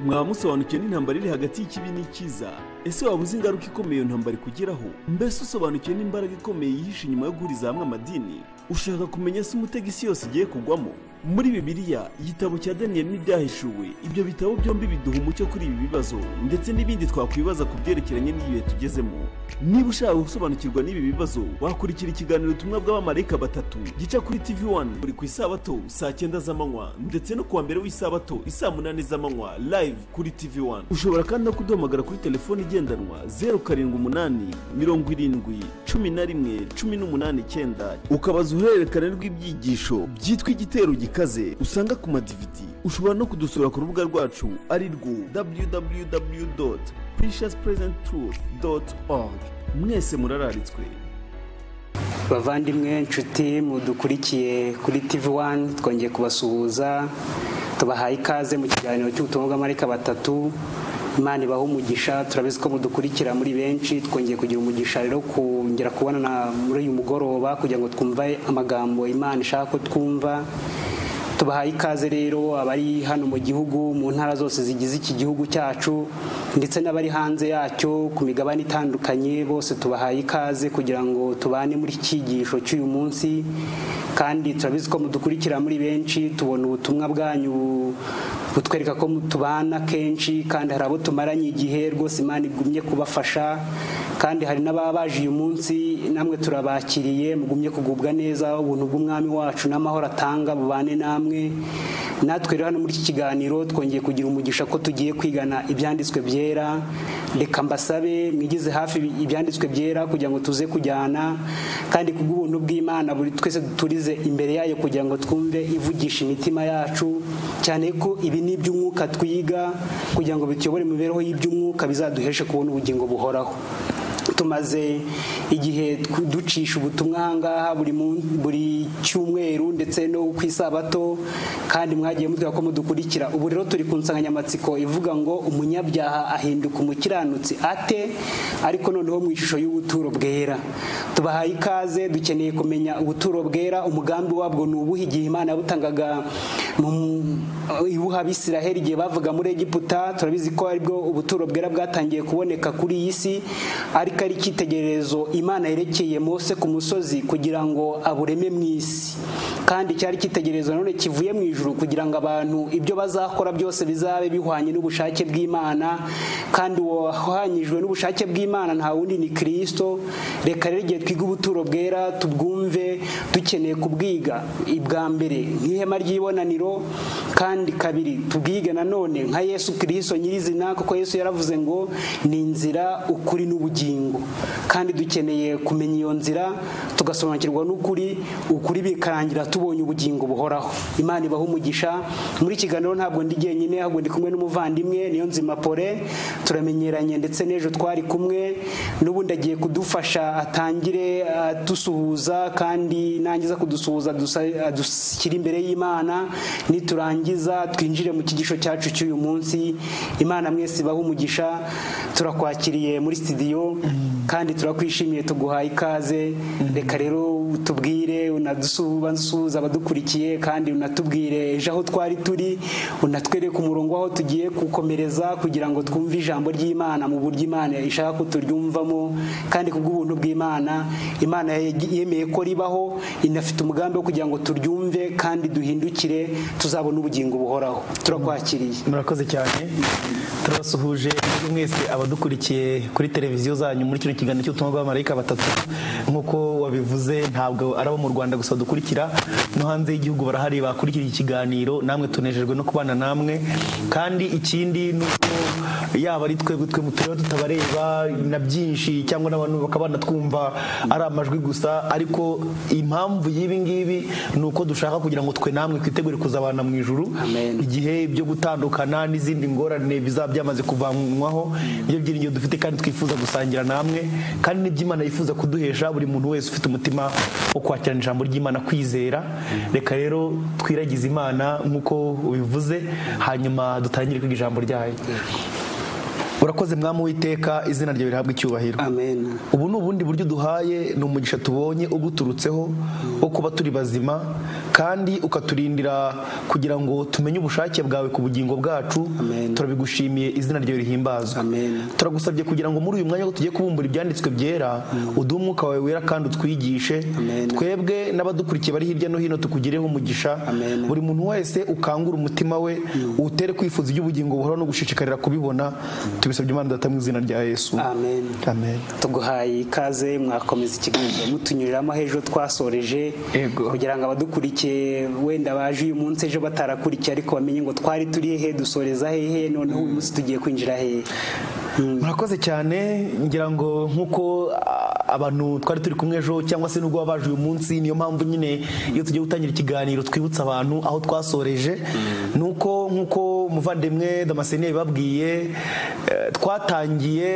mwaba musobanukiwe n'intambara iri hagati y'ikibi n'ikiza ese waba uzi ingaruka ikomeye iyo ntambara ikugeraho mbese usobanukiwe n'imbaraga ikomeye yihishe inyuma yo guhuriza hamwe amadini ushaka kumenya se umutego isi yose igiye kugwamo muri bibiliya igitabo cya daniyeli n'ibyahishuwe ibyo bitabo byombi biduha umucyo kuri ibi bibazo ndetse n'ibindi twakwibaza ku byerekeranye n'igihe tugezemo niba ushaka gusobanukirwa n'ibi bibazo wakurikira ikiganiro ubutumwa bw'abamarayika batatu gica kuri tv wani buri ku isabato saa cyenda z'amanywa ndetse no kuwa mbere w'isabato isaa munani z'amanywa live kuri tv wani ushobora kandi no kuduhamagara kuri telefoni igendanwa zeru karindwi umunani mirongo irindwi cumi na rimwe cumi n'umunani icyenda ukabaza uruhererekane rw'ibyigisho byitwa igitero gikaze usanga ku madividi ushobora no kudusura ku rubuga rwacu ari rwo www precious present truth org mwese murararitswe bavandimwe nshuti mudukurikiye kuri tv wani twongeye kubasuhuza tubahaye ikaze mu kiganiro cy'ubutumwa bw'amarika batatu imana ibaha umugisha turabizi ko mudukurikira muri benshi twongeye kugira umugisha rero kongera kubonana muri uyu mugoroba kugira ngo twumve amagambo imana ishaka ko twumva tubahaye ikaze rero abari hano mu gihugu mu ntara zose zigize iki gihugu cyacu ndetse n'abari hanze yacyo ku migabane itandukanye bose tubahaye ikaze kugira ngo tubane muri iki cyigisho cy'uyu munsi kandi turabizi ko mudukurikira muri benshi tubona ubutumwa bwanyu butwereka ko tubana kenshi kandi hari abo tumaranye igihe rwose imana igumye kubafasha kandi hari n'ababa baje uyu munsi namwe turabakiriye mugumye kugubwa neza ubuntu bw'umwami wacu n'amahoro atanga bubane namwe natwe rero hano muri iki kiganiro twongeye kugira umugisha ko tugiye kwigana ibyanditswe byera reka mbasabe mwigize hafi ibyanditswe byera kugira ngo tuze kujyana kandi ku bw'ubuntu bw'imana buri twese turize imbere yayo kugira ngo twumve ivugisha imitima yacu cyane ko ibi ni iby'umwuka twiga kugira ngo bituyobore mu mibereho y'iby'umwuka bizaduheshe kubona ubugingo buhoraho tumaze igihe ducisha ubutumwa ahangaha buri cyumweru ndetse no ku isabato kandi mwagiye mutwara ko mudukurikira ubu rero turi ku nsanganyamatsiko ivuga ngo umunyabyaha ahinduka umukiranutsi ate ariko noneho mu ishusho y'ubuturo bwera tubahaye ikaze dukeneye kumenya ubuturo bwera umugambi wabwo ni ubuhe igihe imana yabutangaga ibuha abisiraheli igihe bavuga muri egiputa turabizi ko aribwo ubuturo bwera bwatangiye kuboneka kuri iyi si ariko ari icyitegererezo imana yerekeye Mose ku musozi kugira ngo abureme mu isi kandi cyari icyitegererezo none kivuye mu ijuru kugira ngo abantu ibyo bazakora byose bizabe bihwanye n'ubushake bw'imana kandi wahwanyijwe n'ubushake bw'imana nta wundi ni kirisito reka rero igihe twiga ubuturo bwera tubwumve dukeneye kubwiga ibwa mbere nk'ihema ry'ibonaniro kandi kabiri tubwige nanone nka yesu kirisito nyirizina kuko yesu yaravuze ngo ni inzira ukuri n'ubugingo kandi dukeneye kumenya iyo nzira tugasobanukirwa n'ukuri ukuri bikarangira tubonye ubugingo buhoraho imana ibaha umugisha muri kiganiro ntabwo ndi jyenyine ahubwo ndi kumwe n'umuvandimwe niyo nzima pole turamenyeranye ndetse n'ejo twari kumwe n'ubundi agiye kudufasha atangire adusuhuza kandi nangiza kudusuhuza adushyira imbere y'imana niturangiza twinjire mu kigisho cyacu cy'uyu munsi imana mwese ibaha umugisha turakwakiriye muri sitidiyo kandi turakwishimiye tuguhaye ikaze reka rero utubwire unadusuhuza abadukurikiye kandi unatubwire ejo aho twari turi unatwereke umurongo aho tugiye gukomereza kugira ngo twumve ijambo ry'imana mu buryo imana ishaka ko turyumvamo kandi ku bw'ubuntu bw'imana imana yemeye ko ribaho inafite umugambi wo kugira ngo turyumve kandi duhindukire tuzabone ubugingo buhoraho turakwakiriye murakoze cyane turabasuhuje mwese abadukurikiye kuri televiziyo zanyu muri kino kiganiro cy'ubutumwa bw'abamarayika batatu nk'uko wabivuze ntabwo ari abo mu rwanda gusa dukurikira no hanze y'igihugu barahari bakurikira ikiganiro namwe tunejejwe no kubana namwe kandi ikindi ni uko yaba ari twebwe twe mu turere tutabareba na byinshi cyangwa n'abantu bakaba banatwumva ari amajwi gusa ariko impamvu y'ibi ngibi ni uko dushaka kugira ngo twe namwe twitegure kuzabana mu ijuru igihe byo gutandukana n'izindi ngorane bizaba byamaze kuvanwaho ibyo byiringiro dufite kandi twifuza gusangira gusangira namwe kandi n'iby'imana yifuza kuduhesha buri muntu wese ufite umutima wo kwakirana ijambo ry'imana kwizera reka rero twiragize imana nk'uko ubivuze hanyuma dutangire kwiga ijambo ryayo urakoze mwami witeka izina ryawe rihabwa icyubahiro ubu ni ubundi buryo duhaye ni umugisha tubonye ubuturutseho wo kuba turi bazima kandi ukaturindira kugira ngo tumenye ubushake bwawe ku bugingo bwacu Amen. turabigushimiye izina ryawe rihimbazwa Amen. turagusabye kugira ngo muri uyu mwanya ko tugiye kubumbura ibyanditswe byera uduhe umwuka wawe wera kandi utwigishe Amen. twebwe n'abadukurikiye bari hirya no hino tukugireho umugisha Amen. buri muntu wese ukangura umutima we uwutere kwifuza iby'ubugingo buhora no gushishikarira kubibona tubisabye imana data mu izina rya yesu amen amen tuguhaye ikaze mwakomeza ikiganiro mutunyuriramo hejuru twasoreje Yego. kugira ngo abadukurikiye wenda baje uyu munsi ejo batarakurikiye ariko bamenye ngo twari turi hehe dusoreza hehe noneho uyu munsi tugiye kwinjira hehe Mm. murakoze cyane ngira ngo nk'uko ah, abantu twari turi kumwe ejo cyangwa se nubwo baba baje uyu munsi niyo mpamvu nyine iyo tugiye gutangira ikiganiro twibutsa abantu aho twasoreje ni uko nk'uko umuvandimwe damascene yabibabwiye eh, twatangiye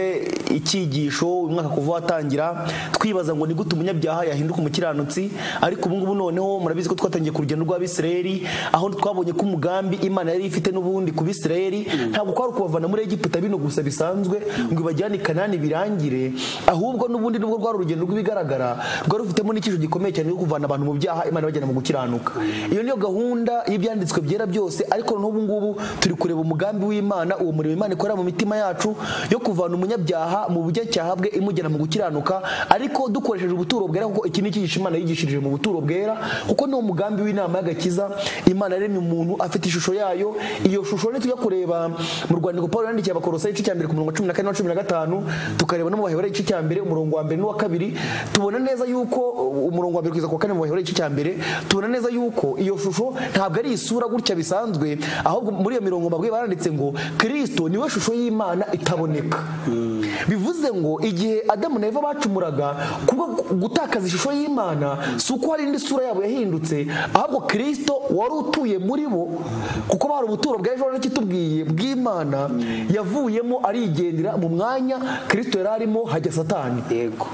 icyigisho uyu mwaka kuva watangira twibaza ngo ni gute umunyabyaha yahinduka umukiranutsi ariko ubu ngubu noneho murabizi ko twatangiye ku rugendo rw'abisirayeli aho twabonye ko umugambi imana yari ifite n'ubundi ku bisirayeli ntabwo kwari ukubavana muri egiputa bino gusa bisanzwe ngo ibajyane i kanani birangire ahubwo n'ubundi nubwo rwari urugendo rw'ibigaragara rwari rufitemo n'icyisho gikomeye cyane cyo kuvana abantu mu byaha imana ibajyana mu gukiranuka iyo niyo gahunda y'ibyanditswe byera byose ariko noneho ubu ngubu turi kureba umugambi w'imana uwo murimo imana ikorera mu mitima yacu yo kuvana umunyabyaha mu buryacyaha bwe imujyana mu gukiranuka ariko dukoresheje ubuturo bwera kuko iki ni icyigisho imana yigishirije mu buturo bwera kuko ni umugambi w'inama y'agakiza imana yaremye umuntu afite ishusho yayo iyo shusho ni tujya kureba mu rwandiko paul yandikiye abakorosa igice cya mbere ku murongo wa cumi na kane na cumi na gatanu tukareba no mu baheburayo igice cya mbere umurongo wa mbere n'uwa kabiri tubona neza yuko umurongo wa mbere kugeza ku wa kane mu baheburayo igice cya mbere tubona neza yuko iyo shusho ntabwo ari isura gutya bisanzwe ahubwo muri iyo mirongo mabwiye baranditse ngo kirisito niwe shusho y'imana itaboneka bivuze ngo igihe adamu na eva bacumuraga kubwo gutakaza ishusho y'imana si uko hari indi sura yabo yahindutse ahubwo kirisito wari utuye muri bo kuko bari ubuturo bwa ejo heza kitubwiye bw'imana yavuyemo arigendera mu mwanya kirisito yari arimo hajya satani yego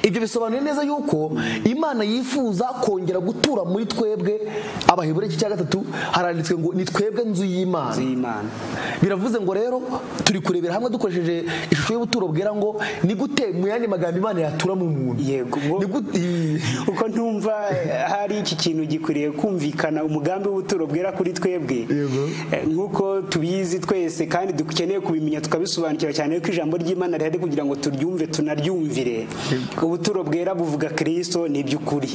ibyo bisobanuye neza yuko imana yifuza kongera gutura muri twebwe abahebura iki cya gatatu haranditswe ngo ni twebwe nzu y'imana inzu y'imana biravuze ngo rero turi kurebera hamwe dukoresheje ishusho y'ubuturo bwera ngo ni gute mu yandi magambo imana yatura mu muntu yego ngo- ni gute kuko ntumva eh, hari iki kintu gikwiriye kumvikana umugambi w'ubuturo bwera kuri twebwe Yego. Eh, nk'uko tubizi twese kandi dukeneye kubimenya tukabisobanukira cyane ko ijambo ry'imana rihari kugira ngo turyumve tunaryumvire ubuturo bwera buvuga kirisito ni iby'ukuri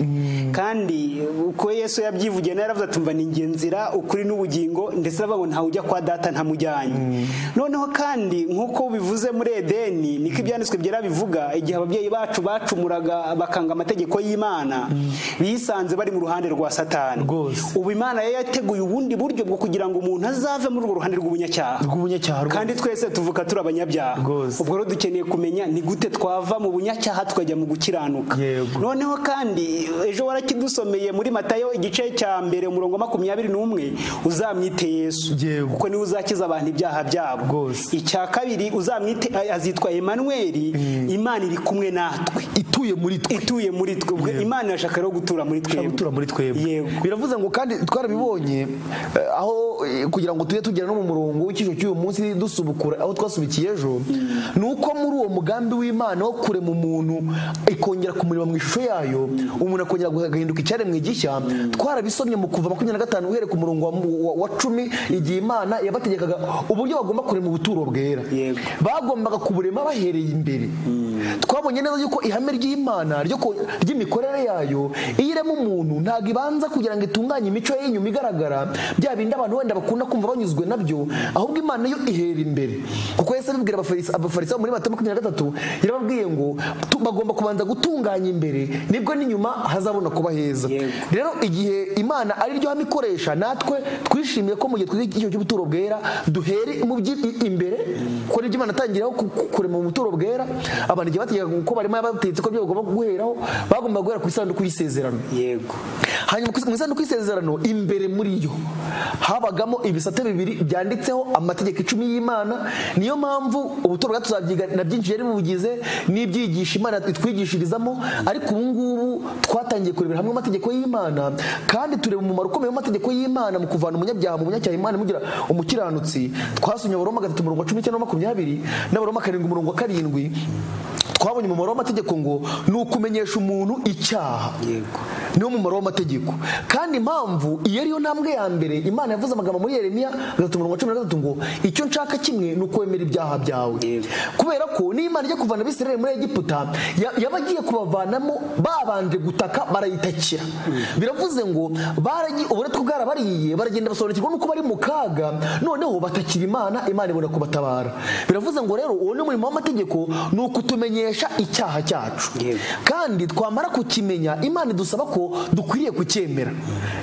kandi uko yesu yabyivugiye nawe yaravuze ati mva ni njye nzira ukuri n'ubugingo ndetse aravuga ngo ntawe ujya kwa data ntamujyanye noneho kandi nk'uko bivuze muri edeni niko ibyanditswe byera bivuga igihe ababyeyi bacu bacumuraga bakanga amategeko y'imana bisanze bari mu ruhande rwa satani Rwose. ubu imana yari yateguye ubundi buryo bwo kugira ngo umuntu azave muri urwo ruhande rw'ubunyacyaha rw'umunyacyaro kandi twese tuvuka turi abanyabyaha Rwose. ubwo rero dukeneye kumenya ni gute twava mu bunyacyaha tukajya mu gukiranuka Yego. noneho kandi ejo warakidusomeye muri matayo igice cya mbere umurongo wa makumyabiri n'umwe uzamwite yesu Yego. kuko niwe uzakiza abantu ibyaha byabo Rwose. icya kabiri uzamwite azitwa emanweri imana iri kumwe natwe ituye muri twe ituye muri twe Ubwo imana irashaka rero gutura muri ishaka gutura twebwe muri twebwe Yego. biravuze ngo kandi twarabibonye eh, aho eh, kugira ngo tujye tugera no mu murongo w'icyiciro cy'uyu munsi dusubukura aho twasubikiye ejo ni uko muri uwo mugambi w'imana wo kurema umuntu ikongera kumureba mu ishusho yayo umuntu akongera agahinduka icyaremwe gishya twarabisomye mu kuva makumyabiri na gatanu uhereye ku murongo wa, wa- wa cumi igihe imana yabategekaga uburyo bagomba kurema ubuturo bwera Yego. bagombaga kuburema bahereye imbere twabonye neza yuko ihame ry'imana ryo ku- ry'imikorere yayo iyo irema umuntu ntabwo ibanza kugira ngo itunganye imico ye y'inyuma igaragara bya bindi abantu wenda bakunda kumva banyuzwe nabyo ahubwo imana yo ihera imbere kuko yesu abibwira abafarisa abafarisa muri matayo makumyabiri na gatatu yarababwiye ngo tu- bagomba kubanza gutunganya imbere nibwo n'inyuma hazabona kuba heza Yego. rero igihe imana ari ryo hame ikoresha natwe twishimiye ko mu gihe twize icyo cy'ubuturo bwera duhere mu byi- imbere kuko nibyo imana atangiraho ku- ku- kurema mu buturo bwera abantu igihe bategekaga ko barimo yabategetse ko ibyo bagomba guheraho bagomba guhera ku isanduku y'isezerano yego hanyuma ku is- mu isanduku y'isezerano imbere muri yo habagamo ibisate bibiri byanditseho amategeko icumi y'imana niyo mpamvu ubuturo bwacu tuzabyiga na byinshi yari bugize n'ibyigisha imana itwigishirizamo ariko ubu ngubu twatangiye kurebera hamwe amategeko y'imana kandi tureba umumaro ukomeye w'amategeko y'imana mu kuvana umunyabyaha mu bunyacyaha imana imugira umukiranutsi twasomye abaroma gatatu umurongo wa cumi n'icyenda na makumyabiri n'abaroma karindwi umurongo wa karindwi twabonye umumaro w'amategeko ngo ni ukumenyesha umuntu icyaha yego niwo mumaro w'amategeko kandi impamvu iyo ariyo ntambwe ya mbere imana yavuze amagambo muri yeremiya gatatu mirongo cumi na gatatu ngo icyo nshaka kimwe ni ukwemera ibyaha byawe Yego. kubera ko niyo imana ijya kuvana abisirayeli muri egiputa ya- yaba agiye kubavanamo babanje gutaka barayitakira biravuze ngo baragi- uburetwa bwarabariye baragenda basobanukirwa nuko bari mu kaga noneho batakira imana imana ibona kubatabara biravuze ngo rero uwo ni umurimo w'amategeko ni ukutumenyesha icyaha cyacu Yego. kandi twamara kukimenya imana idusaba ko dukwiriye kucyemera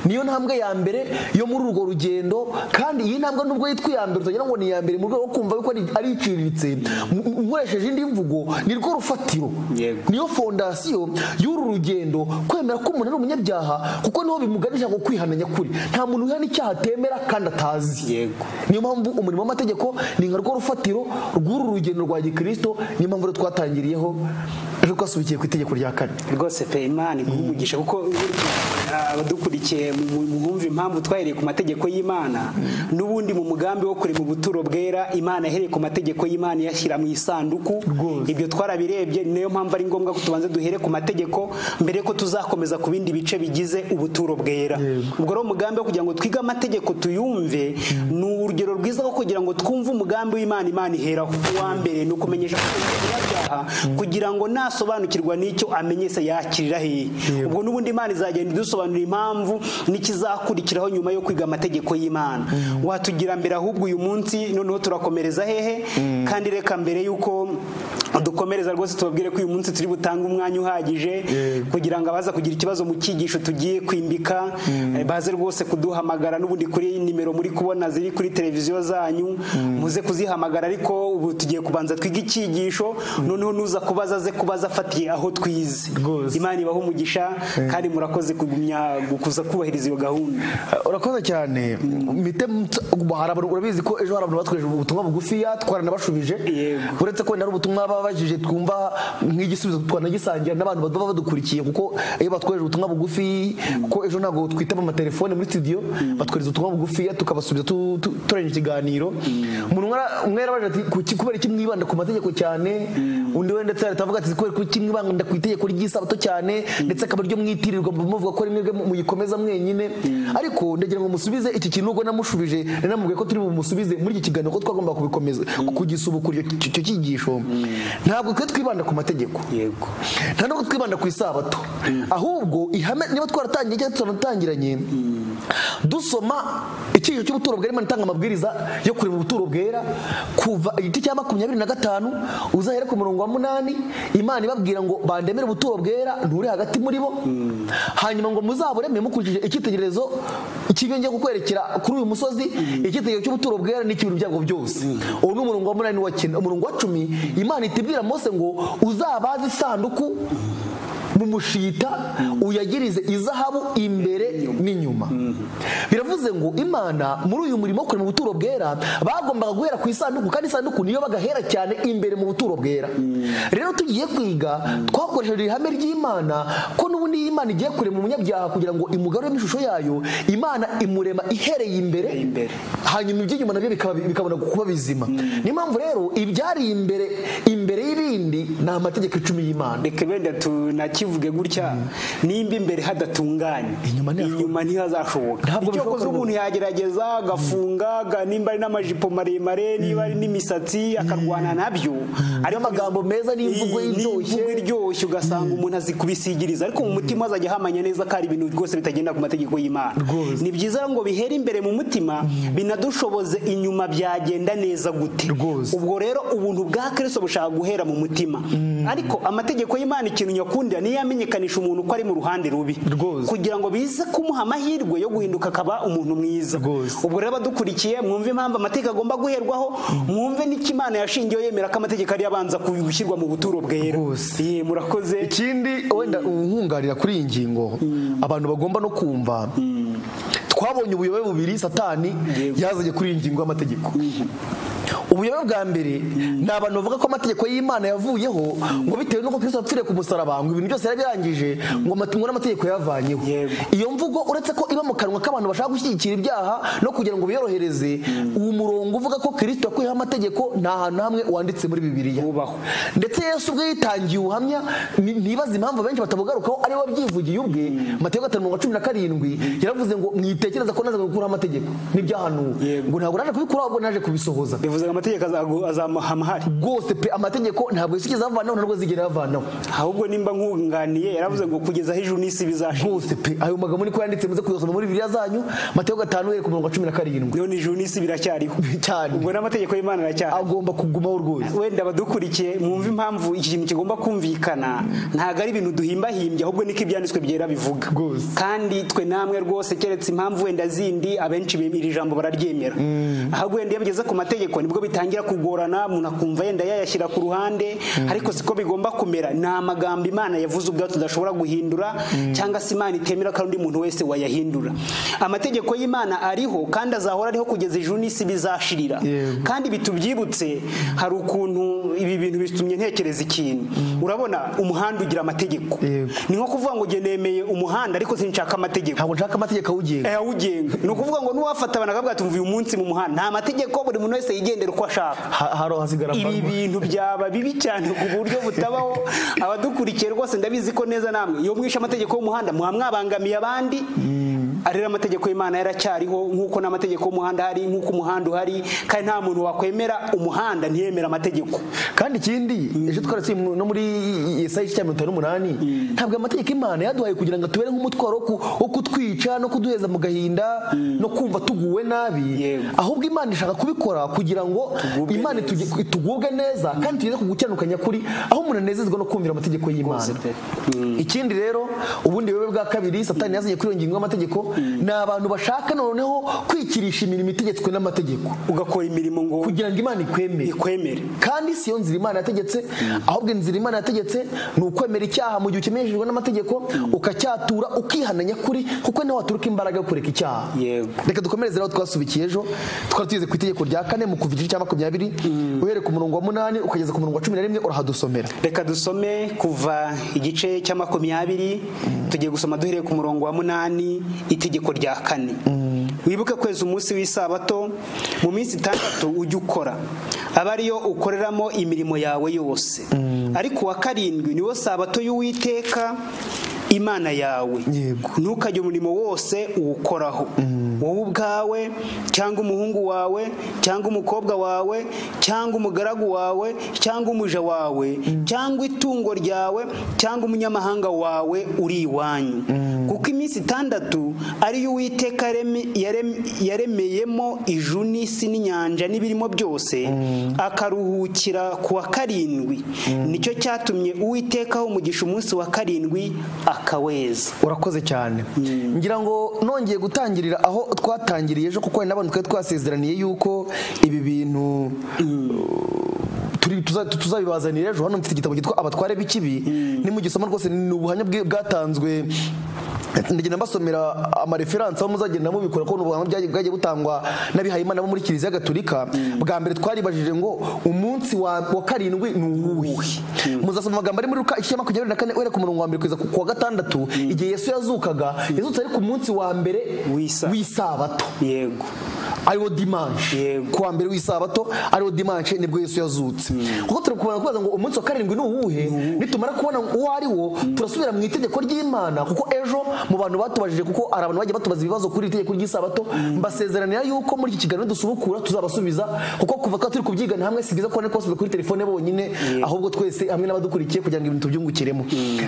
niyo ntambwe ya mbere yo muri urwo rugendo kandi iyi ntambwe nubwo yitwa iya mbere utagira ngo ni iya mbere mu rwego rwo kumva yuko ari- ari iciriritse mu- mu- ukoresheje indi mvugo ni rwo rufatiro Yego. niyo fondasiyo y'uru rugendo kwemera ko umuntu ari umunyabyaha kuko niho bimuganisha ngo kwihana nyakuri nta muntu wihana icyaha atemera kandi atazi Yego. niyo mpamvu umurimo w'amategeko ni nka rwo rufatiro rw'uru rugendo rwa gikirisito niyo mpamvu rero twatangiriyeho ejo twasubikiye ku itegeko rya kane rwose pe imana iguha umugisha kuko abadukurikiye mu- mu- mwumva impamvu twahereye ku mategeko y'imana n'ubundi mu mugambi wo kurema ubuturo bwera imana yahereye ku mategeko y'imana iyashyira mu isanduku Rwose. ibyo twarabirebye ni nayo mpamvu ari ngombwa ko tubanza duhere ku mategeko mbere yuko tuzakomeza ku bindi bice bigize ubuturo bwera Yego. ubwo rero umugambi wo kugira ngo twige amategeko tuyumve ni urugero rwiza rwo kugira ngo twumve umugambi w'imana imana iheraho uwa mbere ni ukumenyesha ko turi umunyabyaha kugira ngo nasobanukirwa n'icyo amenye se yakirira hehe ubwo n'ubundi imana izagenda idusobanurira impamvu n'ikizakurikiraho nyuma yo kwiga amategeko y'imana watugira mbere ahubwo uyu munsi noneho turakomereza hehe kandi reka mbere y'uko dukomereza rwose tubabwire ko uyu munsi turi butange umwanya uhagije Yego. kugira ngo abaza kugira ikibazo mu cyigisho tugiye kwimbika eh, baze rwose kuduhamagara n'ubundi kuri nimero muri kubona ziri kuri televiziyo zanyu muze kuzihamagara ariko ubu tugiye kubanza twige icyigisho noneho nuza kubaza aze kubaza afatiye aho twize Rwose. imana ibaho umugisha kandi murakoze kugumya gukuza kubahiriza iyo gahunda urakoze cyane mite mutsa- hari abantu urabizi ko ejo hari abantu batweje ubutumwa bugufiya twaranabashubije Yego. uretse ko ari ubutumwa babajije twumva nk'igisubizo twanagisangira n'abantu baba badukurikiye kuko iyo batweje ubutumwa bugufi kuko ejo ntabwo twitaba amatelefone muri studio batwereza ubutumwa bugufiya tukabasubiza tu- tu- turengeje ikiganiro umuntu mwara- umwe yarabaje ati "Kuki- kubera iki mwibanda ku mategeko cyane undi we ndetse ahita avuga ati kubera iki mwibanda ku itegeko ry'isabato cyane ndetse akaba aryo mwitirirwa muvuga ko rimwe muyikomeza mwenyine ariko ndagira ngo musubize iki kintu ubwo namushubije nanamubwiye ko turi bumusubize muri iki kiganiro ko twagomba kubikomeza kugisubukura icyo icyo cyigisho ntabwo twe twibanda ku mategeko yego nta nubwo twibanda ku isabato ahubwo ihame niba twaratangiye cyangwa turanatangiranye dusoma icyigisho cy'ubuturo bwera imana itanga amabwiriza yo kurema ubuturo bwera kuva igiti cya makumyabiri na gatanu uzahere ku murongo wa munani imana ibabwira ngo bandemere ubuturo bwera nturi hagati muri bo hanyuma ngo muzabureme mukurikije icyitegererezo cy'ibyo njya kukwerekera kuri uyu musozi icyitegererezo cy'ubuturo bwera n'ikibintu byabwo byose uwo ni umurongo wa munani n'uwa cyenda umurongo wa cumi imana itibwira mose ngo uzabaze isanduku mu mushita uyagirize izahabu imbere n'inyuma biravuze ngo imana muri uyu murimo wo kurema ubuturo bwera bagombaga guhera ku isanduku kandi isanduku niyo bagahera cyane imbere mu buturo bwera rero tugiye kwiga twakoresheje ihame ry'imana ko n'ubundi iyo imana igiye kurema umunyabyaha kugira ngo imugaruremo ishusho yayo imana imurema ihereye imbere Imbere. hanyuma iby'inyuma nabyo bikaba- bikabona kuba bizima niyo mpamvu rero ibyari imbere imbere y'ibindi ni amategeko icumi y'imana reka wenda tunakivuge gutya nimba imbere hadatunganye Inyuma ntihashoboka. ntihazashoboka Ntabwo icyo bishoboka akoze rwose. umuntu yagerageza agafunga aga- nimba ari n'amajipo maremare niba ari n'imisatsi akarwana nabyo ariko N'amagambo meza n'imvugo Iyi- iryoshye. n'imvugo iryoshye ugasanga umuntu azi kubisigiriza ariko mu mutima azajya ahamanya neza ko ari ibintu rwose bitagenda ku mategeko y'imana Rwose. ni byiza ngo bihere imbere mu mutima binadushoboze inyuma byagenda neza gute Rwose. ubwo rero ubuntu bwa kirisito bushaka guhera mu mutima ariko amategeko y'imana ikintu nyakundira niyo yamenyekanisha umuntu ko ari mu ruhande rubi Rwose. kugira ngo bize kumuha amahirwe yo guhinduka akaba umuntu mwiza Rwose. ubwo rero abadukurikiye mwumve impamvu amategeko agomba guherwaho mwumve n'ikimana yashingiyeho yemera ko amategeko ari abanza gushyirwa mu buturo bwera Rwose. Ye, murakoze ikindi wenda unkungarira kuri iyi ngingo abantu bagomba no kumva twabonye ubuyobe bubiri satani yazanye kuri iyi ngingo y'amategeko ubuyobe bwa mbere ni abantu bavuga ko amategeko y'imana yavuyeho ngo bitewe n'uko kristo yapfiriye ku musaraba ngo ibintu byose yari yarangije ngo amate- ngo n'amategeko yavanyeho Yego. iyo mvugo uretse ko iba mu kanwa k'abantu bashaka gushyigikira ibyaha no kugira ngo biyorohereze uwo murongo uvuga ko kristo yakuyeho amategeko nta hantu na hamwe wanditse muri bibiliya Wubahwe. ndetse yesu ubwe yitangiye ubuhamya ni- nibaza impamvu benshi batabugarukaho ari we wabyivugiye ubwe mateyo gatanu mirongo cumi na karindwi yaravuze ngo mwitekereza ko nazaga gukuraho amategeko n'ibyahanuwe Yego. ngo ntabwo naje kubikuraho ahubwo naje kubisohoza bivuze ngo amategeko azagu- azamahama ahari rwose pe amategeko ntabwo yasigize avanaho ntabwo azigera yavanaho ahubwo nimba nkunganiye yaravuze ngo kugeza aho ijuru n'isi bizashira hose pe ayo magambo niko yanditse muze kuyasoma muri bibiliya zanyu mateyo gatanu yari ku mirongo cumi na karindwi none ijuru n'isi biracyariho cyane ubwo n'amategeko y'imana aracyari agomba kugumaho rwose wenda abadukurikiye mwumve impamvu iki kintu kigomba kumvikana ntabwo ari ibintu duhimbahimbye ahubwo niko ibyanditswe byera bivuga Rwose. kandi twe namwe rwose keretse impamvu wenda zindi abenshi bem- iri jambo bararyemera ahubwo wenda iyo bigeze ku mategeko nibwo bitangira kugorana umuntu akumva yenda yayashyira ku ruhande ariko siko bigomba kumera ni amagambo imana yavuze ubwayo tudashobora guhindura cyangwa se imana itemera ko undi muntu wese wayahindura amategeko y'imana ariho kandi azahora ariho kugeza ijuru n'isi bizashirira Yego. kandi bitubyibutse hari ukuntu ibi bintu bitumye ntekereza ikintu urabona umuhanda ugira amategeko Yego. ni nko kuvuga ngo njye nemeye umuhanda ariko sinshaka amategeko ntabwo nshaka amategeko awugenga awugenga ni ukuvuga ngo n'uwafata abantu akavuga ati uyu munsi mu muhanda nta mategeko buri muntu wese yigendera uko ashaka Ha- hari hasigara ibi amahame. bintu byaba bibi cyane ku buryo butabaho abadukurikiye rwose ndabizi ko neza namwe iyo mwishe amategeko y'umuhanda muba mwabangamiye abandi arera amategeko y'imana yaracyariho nk'uko n'amategeko y'umuhanda hari nk'uko umuhanda uhari kandi nta muntu wakwemera umuhanda ntiyemere amategeko kandi ikindi ejo twaratse no muri Yesaya igice cya mirongo itanu n'umunani ntabwo amategeko imana yaduhaye kugira ngo atubere nk'umutwaro wo ku- wo kutwica no kuduheza mu gahinda no kumva tuguwe nabi Yego. ahubwo imana ishaka kubikora kugira ngo Tugubwe imana neza. ituge- tugubwe neza kandi tugeze ku gukiranuka nyakuri aho umuntu anezezwa no kumvira amategeko y'imana Rwose pe. ikindi rero ubundi buyobe bwa kabiri satani yazanye kuri iyo ngingo y'amategeko ni abantu bashaka noneho kwikirisha imirimo itegetswe n'amategeko ugakora imirimo ngo kugira ngo imana ikwemere ikwemere kandi si yo nzira imana yategetse ahubwo inzira imana yategetse ni ukwemera icyaha mu gihe ukemereshejwe n'amategeko ukacyatura ukihana nyakuri kuko niho waturuka imbaraga yo kureka icyaha Yego. reka dukomereze aho twasubikiye ejo twari tugeze ku itegeko rya kane mu kuva igice cya makumyabiri uhereye ku murongo wa munani ukageza ku murongo wa cumi na rimwe urahadusomera reka dusome kuva igice cya makumyabiri tugiye gusoma duhereye ku murongo wa munani itegeko rya kane wibuke kwezi umunsi w'isabato mu minsi itandatu ujye ukora aba ariyo ukoreramo imirimo yawe yose ariko uwa karindwi niwo sabato y'uwiteka imana yawe Yego. ntukajye umurimo wose uwukoraho wowe ubwawe cyangwa umuhungu wawe cyangwa umukobwa wawe cyangwa umugaragu wawe cyangwa umuja wawe cyangwa itungo ryawe cyangwa umunyamahanga wawe uri iwanyu kuko iminsi itandatu ariyo uwiteka yareme- yarem- yaremeyemo ijuru n'isi n'inyanja n'ibirimo byose akaruhukira ku wa karindwi nicyo cyatumye uwitekaho umugisha umunsi wa karindwi akaweza urakoze cyane ngira ngo nongeye gutangirira aho twatangiriye ejo kuko hari n'abantu twari twasezeraniye yuko ibi bintu turi- tuza- tuzabibazanira ejo hano mfite igitabo cyitwa abatware b'ikibi nimugisoma rwose ni ubuhamya bwe- bwatanzwe ndagenda mbasomera amareferanse aho muzagenda mubikora ko ni ubuhamya bwagiye- bwagiye butangwa n'abihayimana bo muri kiliziya gatolika bwa mbere twaribajije ngo umunsi wa wa karindwi ni uwuhe muzasoma amagambo ari muri ruka igice cya makumyabiri na kane uhereye ku murongo wa mbere kugeza ku ku wa gatandatu igihe yesu yazukaga yazutse ari ku munsi wa mbere W'isa- w'isabato yego ariwo dimanshi Yego. ku wa mbere w'isabato ariwo dimanshi nibwo yesu yazutse kuko turi kubona kubaza ngo umunsi wa karindwi ni uwuhe nitumara kubona uwo ari wo turasubira mu itegeko ry'imana kuko ejo mu bantu batubajije kuko hari abantu bagiye batubaza ibibazo kuri iri tegeko ry'isabato mbasezeranira yuko muri iki kiganiro dusubukura tuzabasubiza kuko kuva twaba turi kubyigana hamwe si byiza kubona ko basubiza kuri telefone bonyine ahubwo twese hamwe n'abadukurikiye kugira ngo ibintu tubyungukiremo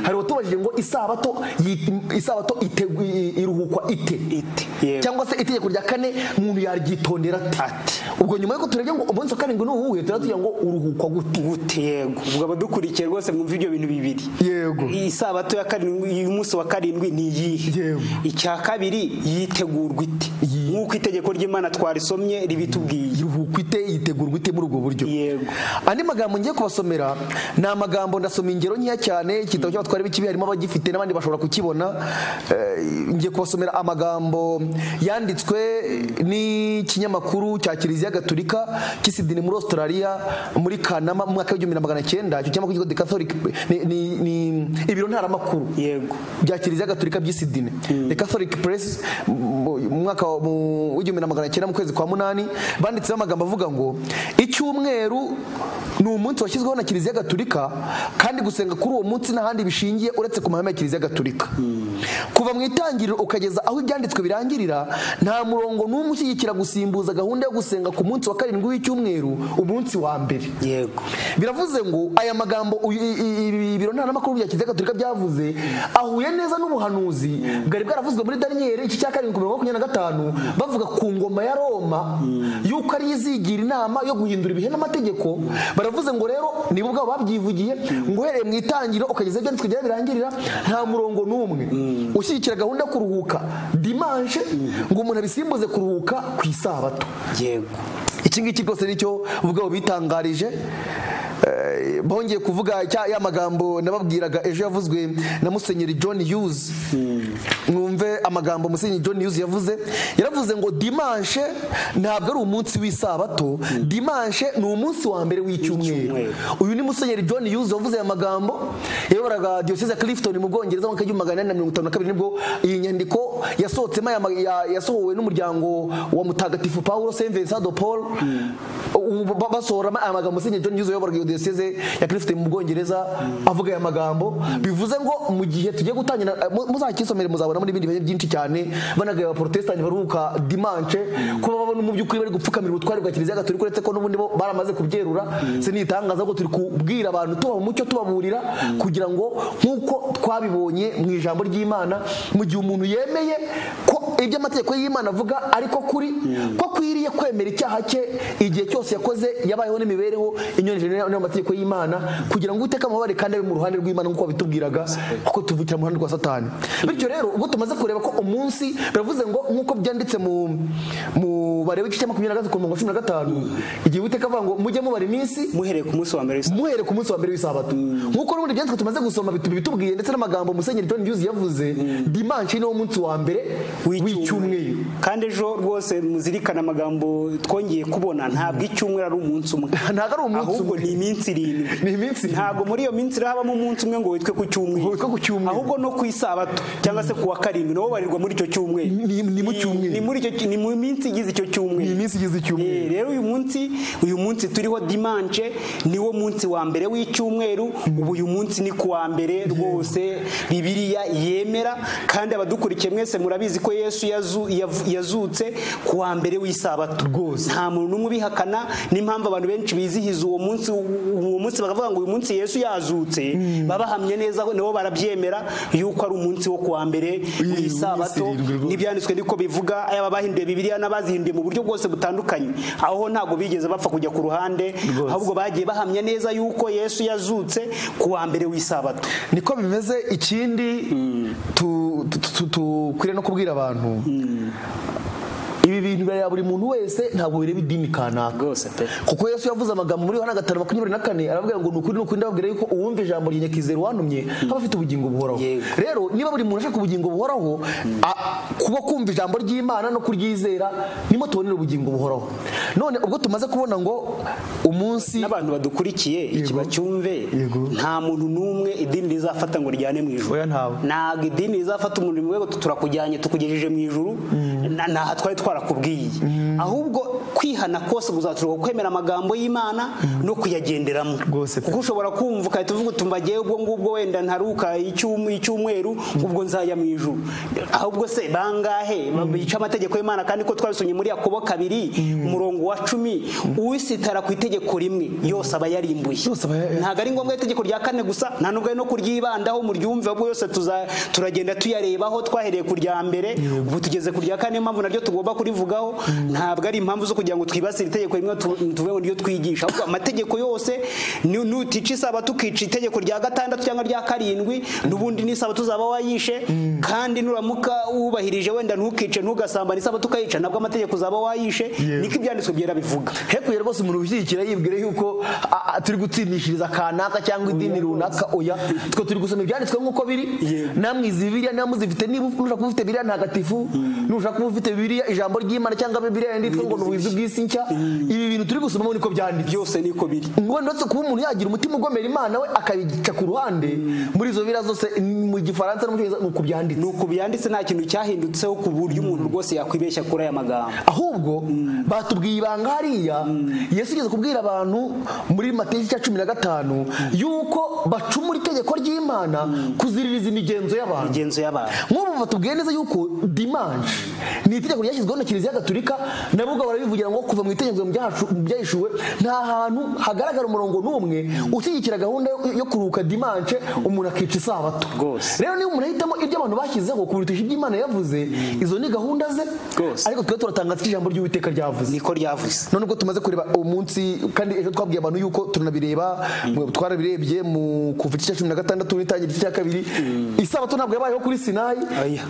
hari uwatubajije ngo isabato yi- isabato itegwa- iruhukwa ite Ite, yego. cyangwa se itegeko rya kane umuntu yaryitondera ati ubwo nyuma y'uko turebye ngo umunsi wa karindwi ni uwuhe turatubwira ngo uruhukwa gute gute yego ubwo abadukurikiye rwose mwumva ibyo bintu bibiri yego iyi sabato ya karindwi y'umunsi wa karindwi ni iyihe Yego. icya kabiri yitegurwa ite Yi- nk'uko itegeko ry'imana twarisomye ribitubwiye iruhukwa ite yitegurwa ite muri ubwo buryo Yego. andi magambo ngiye kubasomera ni amagambo ndasoma ingero nkeya cyane igitabo cy'abatware b'ikibi harimo abagifite n'abandi bashobora kukibona Eh, ngiye kubasomera amagambo yanditswe ni n'ikinyamakuru cya kiliziya gatolika cy'isidini muri australia muri kanama mu mwaka w'igihumbi na magana cyenda icyo kinyamakuru cyitwa The Catholic ni- ni- ni ibiro ntaramakuru yego bya kiliziya gatolika by'isidine the catholic press mu mu mwaka wa- mu- w'igihumbi na magana cyenda mu kwezi kwa munani banditseho amagambo avuga ngo icyumweru ni umunsi washyizweho na kiliziya gatolika kandi gusenga kuri uwo munsi n'ahandi bishingiye uretse ku mahame ya kiliziya gatolika kuva mu itangiriro ukageza aho ibyanditswe birangirira nta murongo n'umwe ushyigikira gusimbuza gahunda yo gusenga ku munsi wa karindwi w'icyumweru umunsi wa mbere yego biravuze ngo aya magambo uyu- i- i- ibi biro ntaramakuru bya kiliziya gatolika byavuze ahuye neza n'ubuhanuzi bwari bwaravuzwe muri daniyeli iki cya karindwi ku mirongo makumyabiri na gatanu bavuga ku ngoma ya roma y'uko ariyo izigira inama yo guhindura ibihe n'amategeko baravuze ngo rero nibo ubwabo babyivugiye ngo uhereye mu itangiriro ukageza ibyanditswe byera birangirira nta murongo n'umwe ushyigikira gahunda yo kuruhuka dimanche ngo umuntu abisimbuze kuruhuka ku isabato yego iki ngiki rwose nicyo ubwabo bitangarije Eh, bongeye kuvuga cya- ya magambo nababwiraga ejo yavuzwe na musenyeri john hughes mwumve amagambo musenyeri john hughes yavuze yaravuze ngo dimanche ntabwo ari umunsi w'isabato dimanche ni umunsi wa mbere w'icyumweru W'icyumweru. uyu ni musenyeri john hughes wavuze aya magambo yayoboraga diyoseze ya clifton mu bwongereza mu mwaka w'igihumbi magana inani na mirongo itanu na kabiri nibwo iyi nyandiko yasohotsemo aya ma- ya- yasohowe n'umuryango wa mutagatifu paul saint vincent de paul Ubu ba- basohoramo aya magambo musenyeri john hughes wayoboraga iyo diyoseze ya clifton mu bwongereza avuga aya magambo bivuze ngo mu gihe tugiye gutangira eh, mu- muzakisomere muzabona muri ibindi bihe byinshi cyane banagaye abaporotesitanti baruhuka dimanche kuba babona mu by'ukuri bari gupfukamira ubutware bwa kiliziya gatolika uretse ko n'ubundi bo baramaze kubyerura sinitangaza ko turi kubwira abantu tuba mu mucyo tubaburira kugira ngo nk'uko twabibonye mu ijambo ry'imana mu gihe umuntu yemeye ko ibyo amategeko y'imana avuga ariko kuri ko akwiriye kwemera icyaha cye igihe cyose yakoze yabayeho n'imibereho inyonje n'amategeko y'imana kugira ngo uteka amabare kandi abe mu ruhande rw'imana nk'uko babitubwiraga kuko tuvukira mu ruhande rwa satani bityo rero ubwo tumaze kureba ko umunsi biravuze ngo nk'uko byanditse mu mu bareba igice cya makumyabiri na gatatu ku murongo wa cumi na gatanu igihe uwiteka avuga ngo mujye mubara iminsi muhereye ku munsi wa mbere w'isabato muhere ku munsi wa mbere w'isabato nk'uko n'ubundi byanditswe tumaze gusoma bitu- bitubwiye ndetse n'amagambo musenyeri john hughes yavuze dimanshi niwo munsi wa mbere w'icyumweru kandi ejo rwose muzirikane amagambo twongeye kubona ntabwo icyumweru ari umunsi umwe Ntabwo ari umunsi ahubwo umwe. ni iminsi irindwi Ni iminsi irindwi. ntabwo muri iyo minsi rero habamo umunsi umwe ngo witwe ku cyumweru Ngo witwe ku cyumweru. ahubwo no ku isabato cyangwa se ku wa karindwi nawo barirwa muri icyo cyumweru Ni- ni mu cyumweru. ni muri icyo cy- ni mu minsi igize icyo cyumweru ni iminsi igize Eh, icyumweru rero uyu munsi uyu munsi turiho dimanche niwo munsi wa mbere w'icyumweru ubu uyu munsi ni ku wa mbere rwose bibiliya yemera kandi abadukurikiye mwese murabizi ko yesu yazu- yav- yazutse ku wa mbere w'isabato Rwose. nta muntu n'umwe ubihakana n'impamvu abantu benshi bizihiza uwo munsi uwo munsi bakavuga ngo uyu munsi yesu yazutse babahamye neza nabo barabyemera yuko ari umunsi wo ku wa mbere w'isabato irindwi rwose. ni ibyanditswe niko bivuga yaba bahinduye bibiliya n'abazihinduye mu buryo bwose butandukanye aho ntabwo bigeze bapfa kujya ku ruhande ahubwo bagiye bahamya neza yuko yesu yazutse ku wa mbere w'isabato niko bimeze ikindi tu- tu- tu- tukwiriye no kubwira abantu ibi bintu birareba buri muntu wese ntabwo bireba idini kanaka rwose pe kuko yesu yavuze amagambo muri yohana gatanu makumyabiri na kane arababwira ngo ni ukuri ni ukuri ndababwira yuko uwumva ijambo rya nyakizero wantumye aba afite ubugingo buhoraho Yego. rero niba buri muntu ashaka ubugingo buhoraho a- kuba kumva ijambo ry'imana no kuryizera nimo tubonera ubugingo buhoraho none ubwo tumaze kubona ngo umunsi n'abantu badukurikiye iki Yego. bacyumve Yego. nta muntu n'umwe idini rizafata ngo rijyane mu ijuru Oya, ntawe. ntabwo idini rizafata umuntu rimwe ngo turakujyanye tukugejeje mu ijuru na- ntaha twari twarakubwiye ahubwo kwihana kose kuzaturuka ku kwemera amagambo y'imana no kuyagenderamo Rwose pe. kuko ushobora kumva ukahita uvuga uti mbagiye ubwo ngubwo wenda ntaruka icyum- icyumweru ubwo nzajya mu ijuru ahubwo se bangahe bica amategeko y'imana kandi ko twabisomye muri yakobo kabiri umurongo wa cumi uwisitara ku itegeko rimwe yose aba yarimbuye Yose aba ya- ntabwo ari ngombwa itegeko rya kane gusa nta nubwo ari no kuryibandaho muryumve ahubwo yose tuza- turagenda tuyarebaho twahereye ku rya mbere ubu tugeze ku rya kane niyo mpamvu naryo tugomba kurivugaho ntabwo ari impamvu zo kugira ngo twibasire itegeko rimwe tu- tuvuge ngo niryo twigisha ahubwo amategeko yose ni- nutica isabato ukica itegeko rya gatandatu cyangwa rya karindwi n'ubundi n'isabato uzaba wayishe kandi nuramuka wubahirije wenda ntukice ntugasambane isabato ukayica nabwo amategeko uzaba wayishe niko ibyanditswe byera bivuga hekuye rwose umuntu ushyigikira yibwira yuko a- a- turi gutsindishiriza kanaka cyangwa idini runaka oya twe turi gusoma ibyanditswe nk'uko biri namwe izi bibiriya niba muzifite niba ushaka kuba ufite bibiriya ntagatifu nushaka kuba ufite bibiriya ijambo ry'imana cyangwa bibiliya yanditswe ngo ni ubuhizi bw'isi nshya ibi bintu turi gusomamo niko byanditse byose niko biri ngo ndetse kuba umuntu yagira umutima ugomera imana we akabica ku ruhande muri izo biriya zose mu gifaransa no mu cyongereza ni uku byanditse ni uku byanditse nta kintu cyahindutseho ku buryo umuntu rwose yakwibeshya kuri aya magambo ahubwo batubwiye ibanga hariya yesu igeze kubwira abantu muri mateka cya cumi na gatanu yuko bacumura itegeko ry'imana kuziririza imigenzo y'abantu imigenzo y'abantu nk'ubu batubwiye neza yuko dimanje ni itegeko ryashyizweho na kiliziya gatulika nabo ubwo barabivugira ngo kuva mu itegeko ryacu- ryahishuwe nta hantu hagaragara umurongo n'umwe ushyigikira gahunda yo- yo kuruhuka dimanje umuntu akica isabato Rwose. rero niba umuntu ahitamo ibyo abantu bashyizeho kurutisha ibyo imana yavuze izo ni gahunda ze Rwose. ariko twe turatangaza ko ijambo ry'uwiteka ryavuze niko ryavuze none ubwo tumaze kureba uwo munsi kandi ejo twabwiye abantu yuko turanabireba mwe twarabirebye mu kuva igice cya cumi na gatandatu n'itangira igice cya kabiri isabato ntabwo yabayeho kuri sinayi Oya.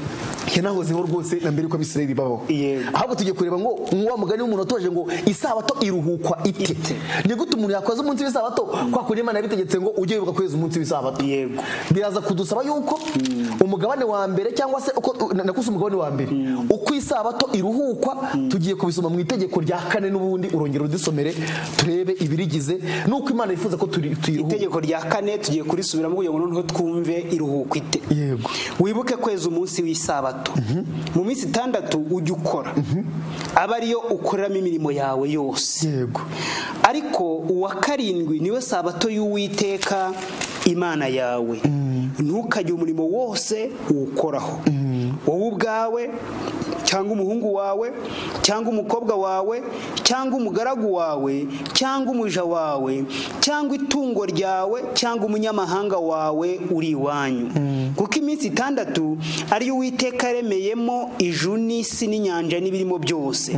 yanahozeho rwose na mbere yuko abisirayeli babaho Yego. ahubwo tugiye kureba ngo nk'uwa mugani w'umuntu watoje ngo isabato iruhukwa ite ni gute umuntu yakoze umunsi w'isabato kwa kundi imana yabitegetse ngo ujye wibuka kweza umunsi w'isabato Yego. biraza kudusaba yuko umugabane wa mbere cyangwa se uko na- nakuse umugabane wa mbere uko isabato iruhukwa tugiye kubisoma mu itegeko rya kane n'ubundi urongera udusomere turebe ibirigize n'uko imana yifuza ko turi- tuyiruhuka itegeko rya kane tugiye kurisubiramo kugira ngo noneho twumve iruhuko ite Yego. wibuke kweza umunsi w'isabato mu minsi itandatu ujya ukora aba ariyo ukoreramo imirimo yawe yose yego ariko uwa karindwi niwe sabato y'uwiteka imana yawe ntukajye umurimo wose uwukoraho wowe ubwawe cyangwa umuhungu wawe cyangwa umukobwa wawe cyangwa umugaragu wawe cyangwa umuja wawe cyangwa itungo ryawe cyangwa umunyamahanga wawe uri iwanyu kuko iminsi itandatu ariyo uwiteka yaremeyemo ijuru n'isi n'inyanja n'ibirimo byose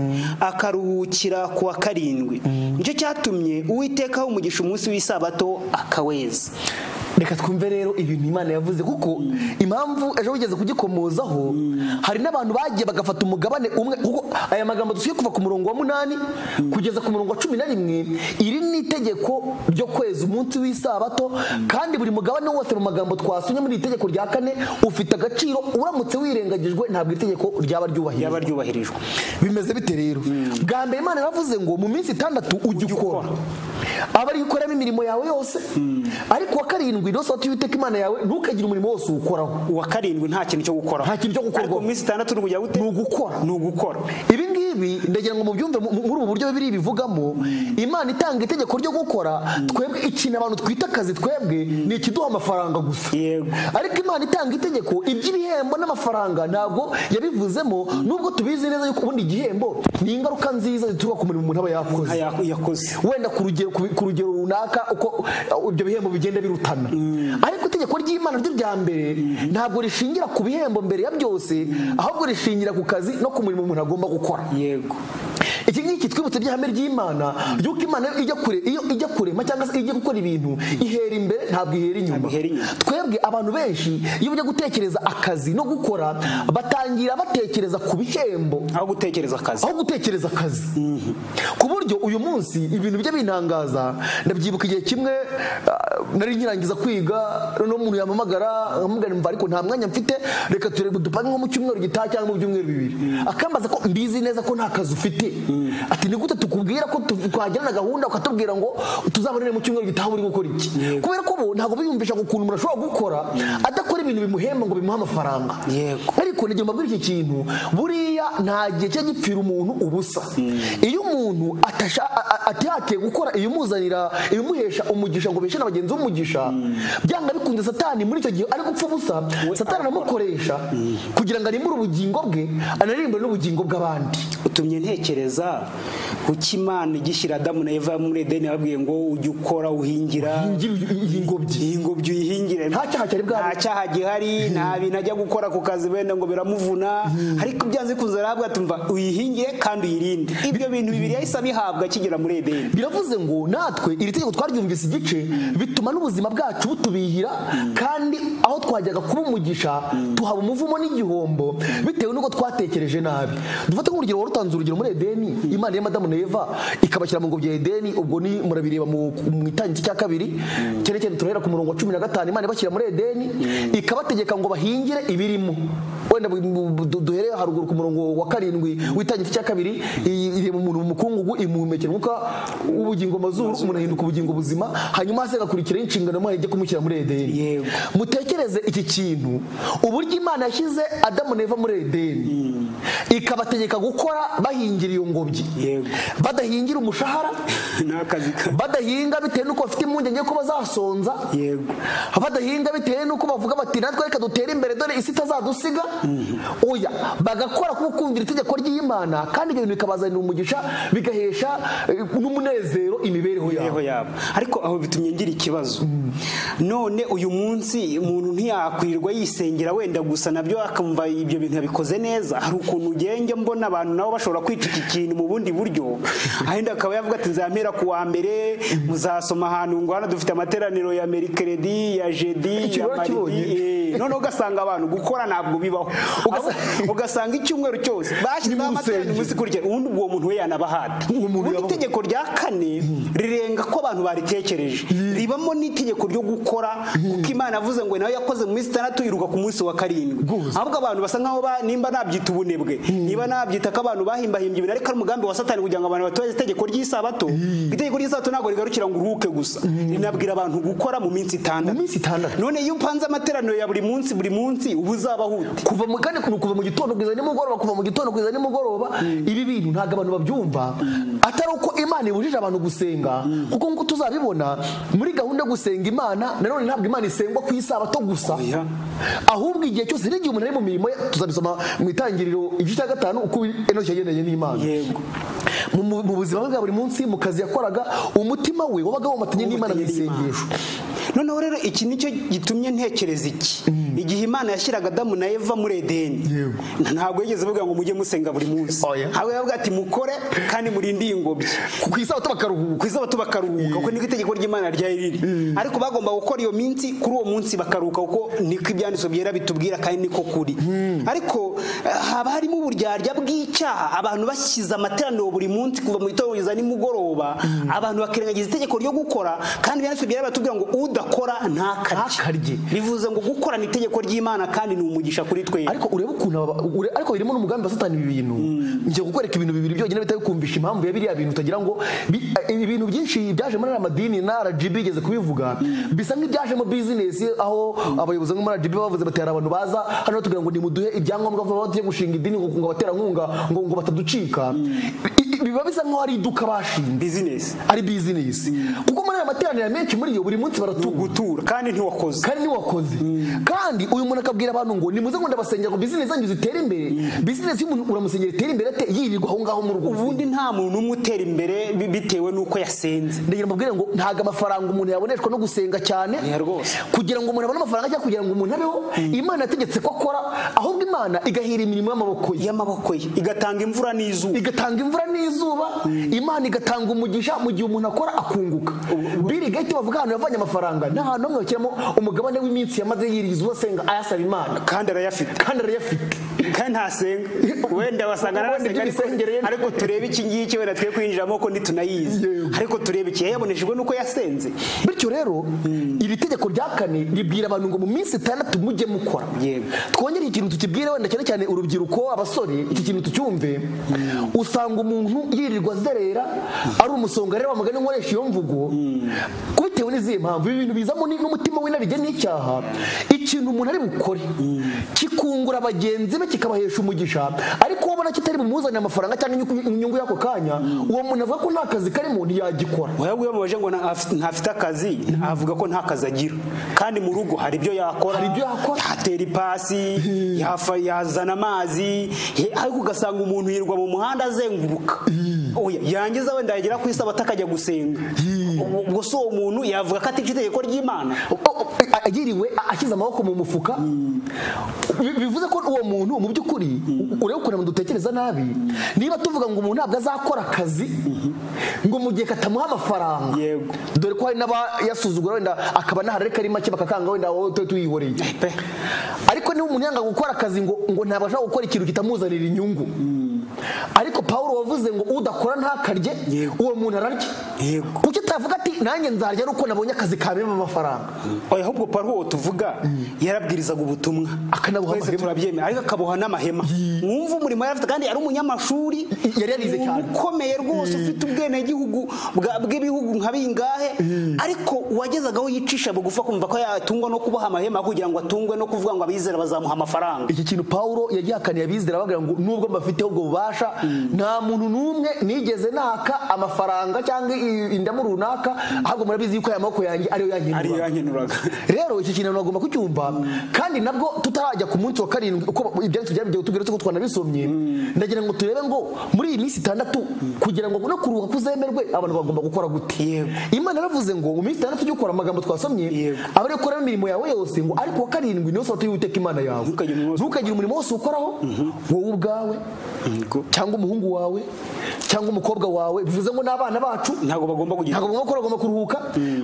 akaruhukira ku wa karindwi nicyo cyatumye uwiteka aha umugisha umunsi w'isabato akaweza reka twumve rero ibintu imana yavuze kuko impamvu ejo bigeze kugikomozaho hari n'abantu bagiye bagafata umugabane umwe kuko aya magambo dusigaye kuva ku murongo wa munani kugeza ku murongo wa cumi na rimwe iri ni itegeko ryo kweza umunsi w'isabato kandi buri mugabane wose mu magambo twasomye muri iri tegeko rya kane ufite agaciro uramutse wirengagijwe ntabwo iri tegeko ryaba ryubahirijwe ryaba ryubahirijwe bimeze bite rero bwa mbere imana yaravuze ngo mu minsi itandatu ujye ukora aba ari gukoramo imirimo yawe yose ariko uwa karindwi niwo sabato y'uwiteka imana yawe ntukagire umurimo wose uwukoraho uwa karindwi nta kintu cyo gukoraho Nta kintu cyo gukorwaho. ariko mu minsi itandatu ni ukujya gute ni ugukora ni ugukora ibi ngibi ndagira ngo mubyumve mu- muri ubu buryo bibiri bivugamo imana itanga itegeko ryo gukora twebwe ikintu abantu twita akazi twebwe ni ikiduha amafaranga gusa Yego. ariko imana itanga itegeko iby'ibihembo n'amafaranga ntabwo yabivuzemo nubwo tubizi neza yuko ubundi igihembo ni ingaruka nziza zituruka ku murimo umuntu aba yakoze Aya- yakoze wenda ku rugero ku- ku rugero runaka uko uh, ibyo bihembo bigenda birutana ariko itegeko ry'imana ryo rya mbere ntabwo rishingira ku bihembo mbere ya byose ahubwo rishingira ku kazi no ku murimo umuntu agomba gukora yego iki ngiki twibutse by'ihame ry'imana yuko imana iyo ijya kure iyo ijya kurema cyangwa se iyo ijya gukora ibintu ihera imbere ntabwo ihera inyuma Ntabwo ihera inyuma. twebwe abantu benshi iyo bajya gutekereza akazi no gukora batangira batekereza ku bihembo aho gutekereza akazi aho gutekereza akazi ku buryo uyu munsi ibintu bijya bintangaza ndabyibuka igihe kimwe ah, nari nkirangiza kwiga noneho umuntu yampamagara nkamubwira mva ariko nta mwanya mfite reka turebe dupange nko mu cyumweru gitaha cyangwa mu byumweru bibiri akambaza ko mbizi neza ko nta kazi ufite ati ni gute tukubwira ko tu- twagirana gahunda ukatubwira ngo tuzabonere mu cyumweru gitaha uri gukora iki kubera ko bo ntabwo biyumvisha ukuntu umuntu ashobora gukora adakora ibintu bimuhemba ngo bimuhe amafaranga Yego. ariko nigomba muri iki kintu buriya nta gihe cyo gipfira umuntu ubusa iyo umuntu atasha a- a- atihatiye gukora ibimuzanira ibimuhesha umugisha ngo beshe na bagenzi b'umugisha byanga bikunze satani muri icyo gihe ari gupfa ubusa satani aramukoresha kugira ngo arimbure ubugingo bwe anarimbure n'ubugingo bw'abandi utumye ntekereza kuki imana igishyira adamu na eva muri edeni yababwiye ngo ujye ukora uhingira Uhingira uyu- ingobyi. ingobyi uyihingire Nta cyaha cyari bwahari. nta cyaha gihari nta bintu ajya gukora ku kazi wenda ngo biramuvuna ariko byanze bikunze arahabwa tumva uyihingire kandi uyirinde ibyo bintu bibiri yahise abihabwa akigera muri edeni biravuze ngo natwe iri tegeko twaryumvise igice bituma n'ubuzima bwacu butubihira kandi aho twajyaga kuba umugisha tuhaba umuvumo n'igihombo bitewe n'uko twatekereje nabi dufate nk'urugero warutanze urugero muri edeni imana y'amadamu na na eva ikabashyira mu ngobyi ya edeni ubwo ni murabireba mu mu itangira cya kabiri cyerekeye turahera ku murongo wa cumi na gatanu imana ibashyira muri edeni ikabategeka ngo bahingire ibirimo wenda bu- bu- bu- du- duhere haruguru ku murongo wa karindwi w'itangira cya kabiri iyi- irema umuntu mu mukungugu imuhumekera umwuka w'ubugingo mu mazuru umuntu ahinduka ubugingo buzima hanyuma hasi hagakurikiraho inshingano imana ijya kumushyira muri edeni Yego. mutekereze iki kintu uburyo imana yashyize adamu na eva muri edeni ikabategeka gukora bahingira iyo ngobyi Yego. badahingira umushahara ni akazi ka badahinga bitewe n'uko bafite impungenge ko bazasonza Yego. badahinga bitewe n'uko bavuga bati natwe reka dutere imbere dore isi itazadusiga oya bagakora kuko kumvira itegeko ry'imana kandi ibyo bintu bikabazanira umugisha bigahesha eh, n'umunezero imibereho yabo imibereho yabo ariko aho bitumye ngira ikibazo none uyu munsi umuntu ntiyakwirirwa yisengera wenda gusa nabyo akumva ibyo bintu yabikoze neza hari ukuntu ugiye njya mbona abantu nabo bashobora kwica iki kintu mu bundi buryo ahenda akaba yavuga ati nzampera ku wa mbere muzasoma ahantu ngo hano dufite amateraniro ya merikeredi ya jedi Icyo ya barakibonye. maridi Eh, noneho ugasanga abantu gukora ntabwo bibaho Ugasa- Ahubwo ugasanga icyumweru cyose bashyizeho amateraniro musenge. umunsi kurya ubundi uwo muntu we yanabahata Uwo muntu Ubundi yabaho. itegeko rya kane rirenga ko abantu baritekereje ribamo n'itegeko ryo gukora kuko imana avuze ngo nawe yakoze mu minsi itandatu iruka ku munsi wa karindwi Gusa. ahubwo abantu basa nkaho ba- nimba nabyita ubunebwe niba nabyita ko abantu bahimbahimbye ibintu ariko ari umugambi wa satani kugira ngo abantu batubahirize itegeko ry'isabato itegeko ry'isabato ntabwo rigarukira ngo uruhuke gusa rinabwira abantu gukora mu minsi itandatu Mu minsi itandatu. none iyo upanze amateraniro ya buri munsi buri munsi uba uzabaho ute kuva mu kandi kuva mu gitondo kugeza nimugoroba kuva mu gitondo kugeza nimugoroba ibi bintu ntabwo abantu babyumva atari uko imana ibujije abantu gusenga kuko nk'uko tuzabibona muri gahunda yo gusenga imana nanone ntabwo imana isengwa ku isabato gusa Oya. ahubwo igihe cyose n'igihe umuntu ari mu mirimo ye tuzabisoma mu itangiriro igice cya gatanu uko enoki yagendanye n'imana yego mu, mu, mu buzima bwe bwa buri munsi mu kazi yakoraga umutima we wabaga womatanye n'imana mu isengesho noneho rero iki nicyo gitumye ntekereza iki igihe imana yashyiraga adamu na eva muri edeni ntabwo yigeze avuga ngo mujye musenga buri munsi Oya. ahubwo yavuga ati mukore kandi murinde iyi ngobyi ku isabato bakaruhuka ku izuba tubakaruhuka kuko niko itegeko ry'imana ryari riri ariko bagomba gukora iyo minsi kuri uwo munsi bakaruhuka kuko niko ibyanditswe byera bitubwira kandi niko kuri ariko eh, haba harimo uburyarya bw'icyaha abantu bashyize amateraniro buri munsi kuva mu gitondo kugeza nimugoroba abantu bakirengagiza itegeko ryo gukora kandi ibyanditswe byera batubwira ngo udakora ntakarye Ntakarye. bivuze ngo gukora ni itegeko ry'imana kandi ni umugisha kuri twe ariko urebe ukuntu aba- ure- ariko birimo n'umugambi wa satani ibi bintu njye kukwereka ibintu bibiri byonyine bitari kumvisha impamvu ya biriya bintu utagira ngo bi- eh, ibintu byinshi byaje muri ariya madini na RGB igeze kubivuga bisa nk'ibyaje mu bizinesi aho abayobozi bo muri RGB bavuze bati hari abantu baza hano batubwira ngo nimuduhe ibyangombwa vuba tujye gushinga idini ngo ngo abaterankunga ngo ngo bataducika I- i- biba bisa nk'aho ari iduka bashinze bizinesi ari bizinesi kuko muri aya materaniro menshi muri yo buri munsi baratunga gutura kandi ntiwakoze kandi niwakoze kandi uyu muntu akabwira abantu ngo nimuze ngo ndabasengera ngo bizinesi zanyu zitere imbere bizinesi y'umuntu uramusengera itere imbere ate yirirwa aho ngaho mu rugo ubundi nta muntu umwe utera imbere bi- bitewe n'uko yasenze ndagira mbabwire ngo ntabwo amafaranga umuntu yaboneshwa no gusenga cyane Oya rwose. kugira ngo umuntu abone amafaranga cyangwa kugira ngo umuntu abeho imana yategetse ko akora ahubwo imana igahira imirimo y'amaboko ye y'amaboko ye igatanga imvura n'izuba igatanga imvura n'izuba imana igatanga umugisha mu gihe umuntu akora akunguka biri gahita bavuga ahantu yavanye amafaranga ni ahantu hamwe bashyiramo umugabane w'iminsi yamaze yiriza ubasenga ayasaba imana kandi arayafite kandi arayafite kandi ntasenga wenda wasanga narasenga Ubundi ariko- iby'imisengerere. ariko turebe iki ngiki wenda twe kwinjiramo ko ntitunayizi Yego. ariko turebe iki yayabonesheje nuko yasenze bityo rero iri tegeko rya kane ribwira abantu ngo mu minsi itandatu mujye mukora Yego. twongere ikintu tukibwire wenda cyane cyane urubyiruko abasore iki kintu tucyumve usanga umuntu yirirwa azerera ari umusongarera wa mugani nkoresha iyo mvugo bitewe n'izihe mpamvu ibi bintu bizamo ni- n'umutima w'inarijye n'icyaha ikintu umuntu ari bukore kikungura bagenzi be kikabahesha umugisha ariko wabona kitari bumuzanire amafaranga cyangwa inyungu- inyungu y'ako kanya uwo muntu avuga ko nta kazi karimo ntiyagikora wayabwiye bamubaje ngo nta- afite- ntafite akazi avuga ko nta kazi agira kandi mu rugo hari ibyo yakora Hari ibyo yakora. yatera ipasi yafa- yazana amazi he- ariko ugasanga umuntu yirirwa mu muhanda azenguruka Oya, yangiza wenda yagera ku isabato akajya gusenga ubwo si uwo muntu yavuga ko atica itegeko ry'imana O- o- a- agiriwe a- ashyize amaboko mu mufuka Bi- bivuze ko uwo muntu mu by'ukuri ureba ukuntu abantu dutekereza nabi niba tuvuga ngo umuntu ntabwo azakora akazi ngo mu gihe katamuha amafaranga Yego. dore ko hari n'abayasuzugura wenda akaba nahari ariko ari make bakakanga wenda wowe tube tuyihoreye pe ariko niba umuntu yanga gukora akazi ngo ngo ntabwo ashobora gukora ikintu kitamuzanira inyungu ariko paul wavuze ngo udakora ntakarye Yego. uwo muntu ararya Yego. kuki utavuga ati nanjye nzarya ari uko nabonye akazi kabemo amafaranga oya ahubwo paul uwo tuvuga yarabwirizaga ubutumwa Akanabuha Twese amahema. turabyemera ariko akaboha n'amahema wumva umurimo yari afite kandi ari umunyamashuri I- yari yarize umuntu cyane. ukomeye rwose ufite ubwenegihugu bwa- bw'ibihugu nka bingahe ariko uwagezagaho yicisha bugufa kumva ko yatungwa no kuboha amahema kugira ngo atungwe no kuvuga ngo abizera bazamuha amafaranga iki kintu paul yagihakaniye abizera bagira ngo nubwo mbafiteho ubwo bubasha nta muntu n'umwe nigeze naka amafaranga cyangwa i- indamu runaka ahubwo murabizi yuko aya maboko yanjye ariyo ariyo yankenura yankenuraga rero iki kintu nagomba kucyumva kandi nabwo tutarajya ku munsi wa karindwi uko ibyanditswe byabigiye tubwira ko twanabisomye ndagira ngo turebe ngo muri iyi minsi itandatu kugira ngo no kuruhuka kuzemerwe abantu bagomba gukora gute Yego. imana yaravuze ngo mu minsi itandatu jya ukora amagambo twasomye Yego. abari gukora imirimo yawe yose ngo ariko wa karindwi niyo sabato y'uwiteka imana yawe Ntukagire umurimo wose ntukagire umurimo wose ukoraho wowe ubwawe cyangwa umuhungu wawe cyangwa umukobwa wawe bivuze ngo n'abana bacu ntabwo bagomba kugira ntabwo bagomba gukora bagomba kuruhuka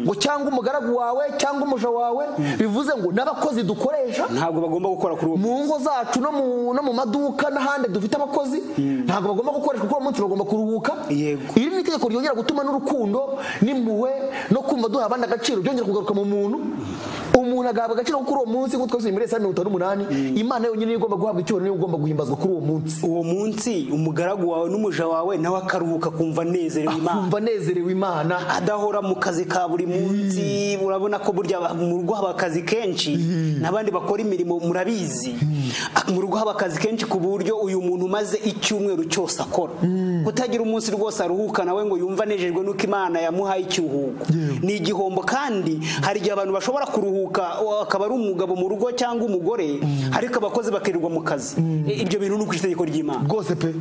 ngo cyangwa umugaragu wawe cyangwa umuja wawe bivuze ngo n'abakozi dukoresha ntabwo bagomba gukora kuri uwo mu ngo zacu no mu, no mu maduka n'ahandi dufite abakozi ntabwo bagomba gukoreshwa kuko uwo munsi bagomba kuruhuka Yego. iri ni itegeko ryongera gutuma n'urukundo n'impuhwe no kumva duha abandi agaciro byongera kugaruka mu muntu umuntu agahabwa agaciro kuri uwo munsi nk'uko twasubiye muri esaya mirongo itanu n'umunani imana yonyine niyo igomba guhabwa icyubahiro niyo igomba guhimbazwa kuri uwo munsi uwo munsi umugaragu wawe n'umuja wawe nawe akaruhuka akumva anezerewe imana akumva anezerewe imana adahora mu kazi ka buri munsi urabona ko burya mu rugo haba akazi kenshi n'abandi bakora imirimo murabizi mu rugo haba akazi kenshi ku buryo uyu muntu umaze icyumweru cyose akora kutagira umunsi rwose aruhuka nawe ngo yumve anejejwe n'uko imana yamuhaye ikiruhuko ni igihombo kandi hari igihe abantu bashobora kuruhuka wa- akaba ari umugabo mu rugo cyangwa umugore ariko abakozi bakirirwa mu kazi ibyo bintu ni uko itegeko ry'imana rwose pe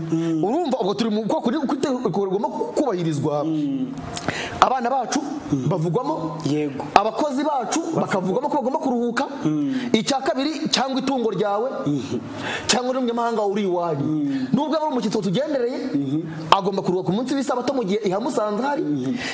urumva ubwo turi mu bwoko rigomba kubahirizwa abana bacu bavugwamo Yego. abakozi bacu bakavugwamo ko bagomba kuruhuka icya kabiri cyangwa itungo ryawe cyangwa n'umunyamahanga uri iwanyu nubwo yaba ari umushyitsi watugendereye agomba kuruhuka ku munsi w'isabato mu gihe ihamusanze hari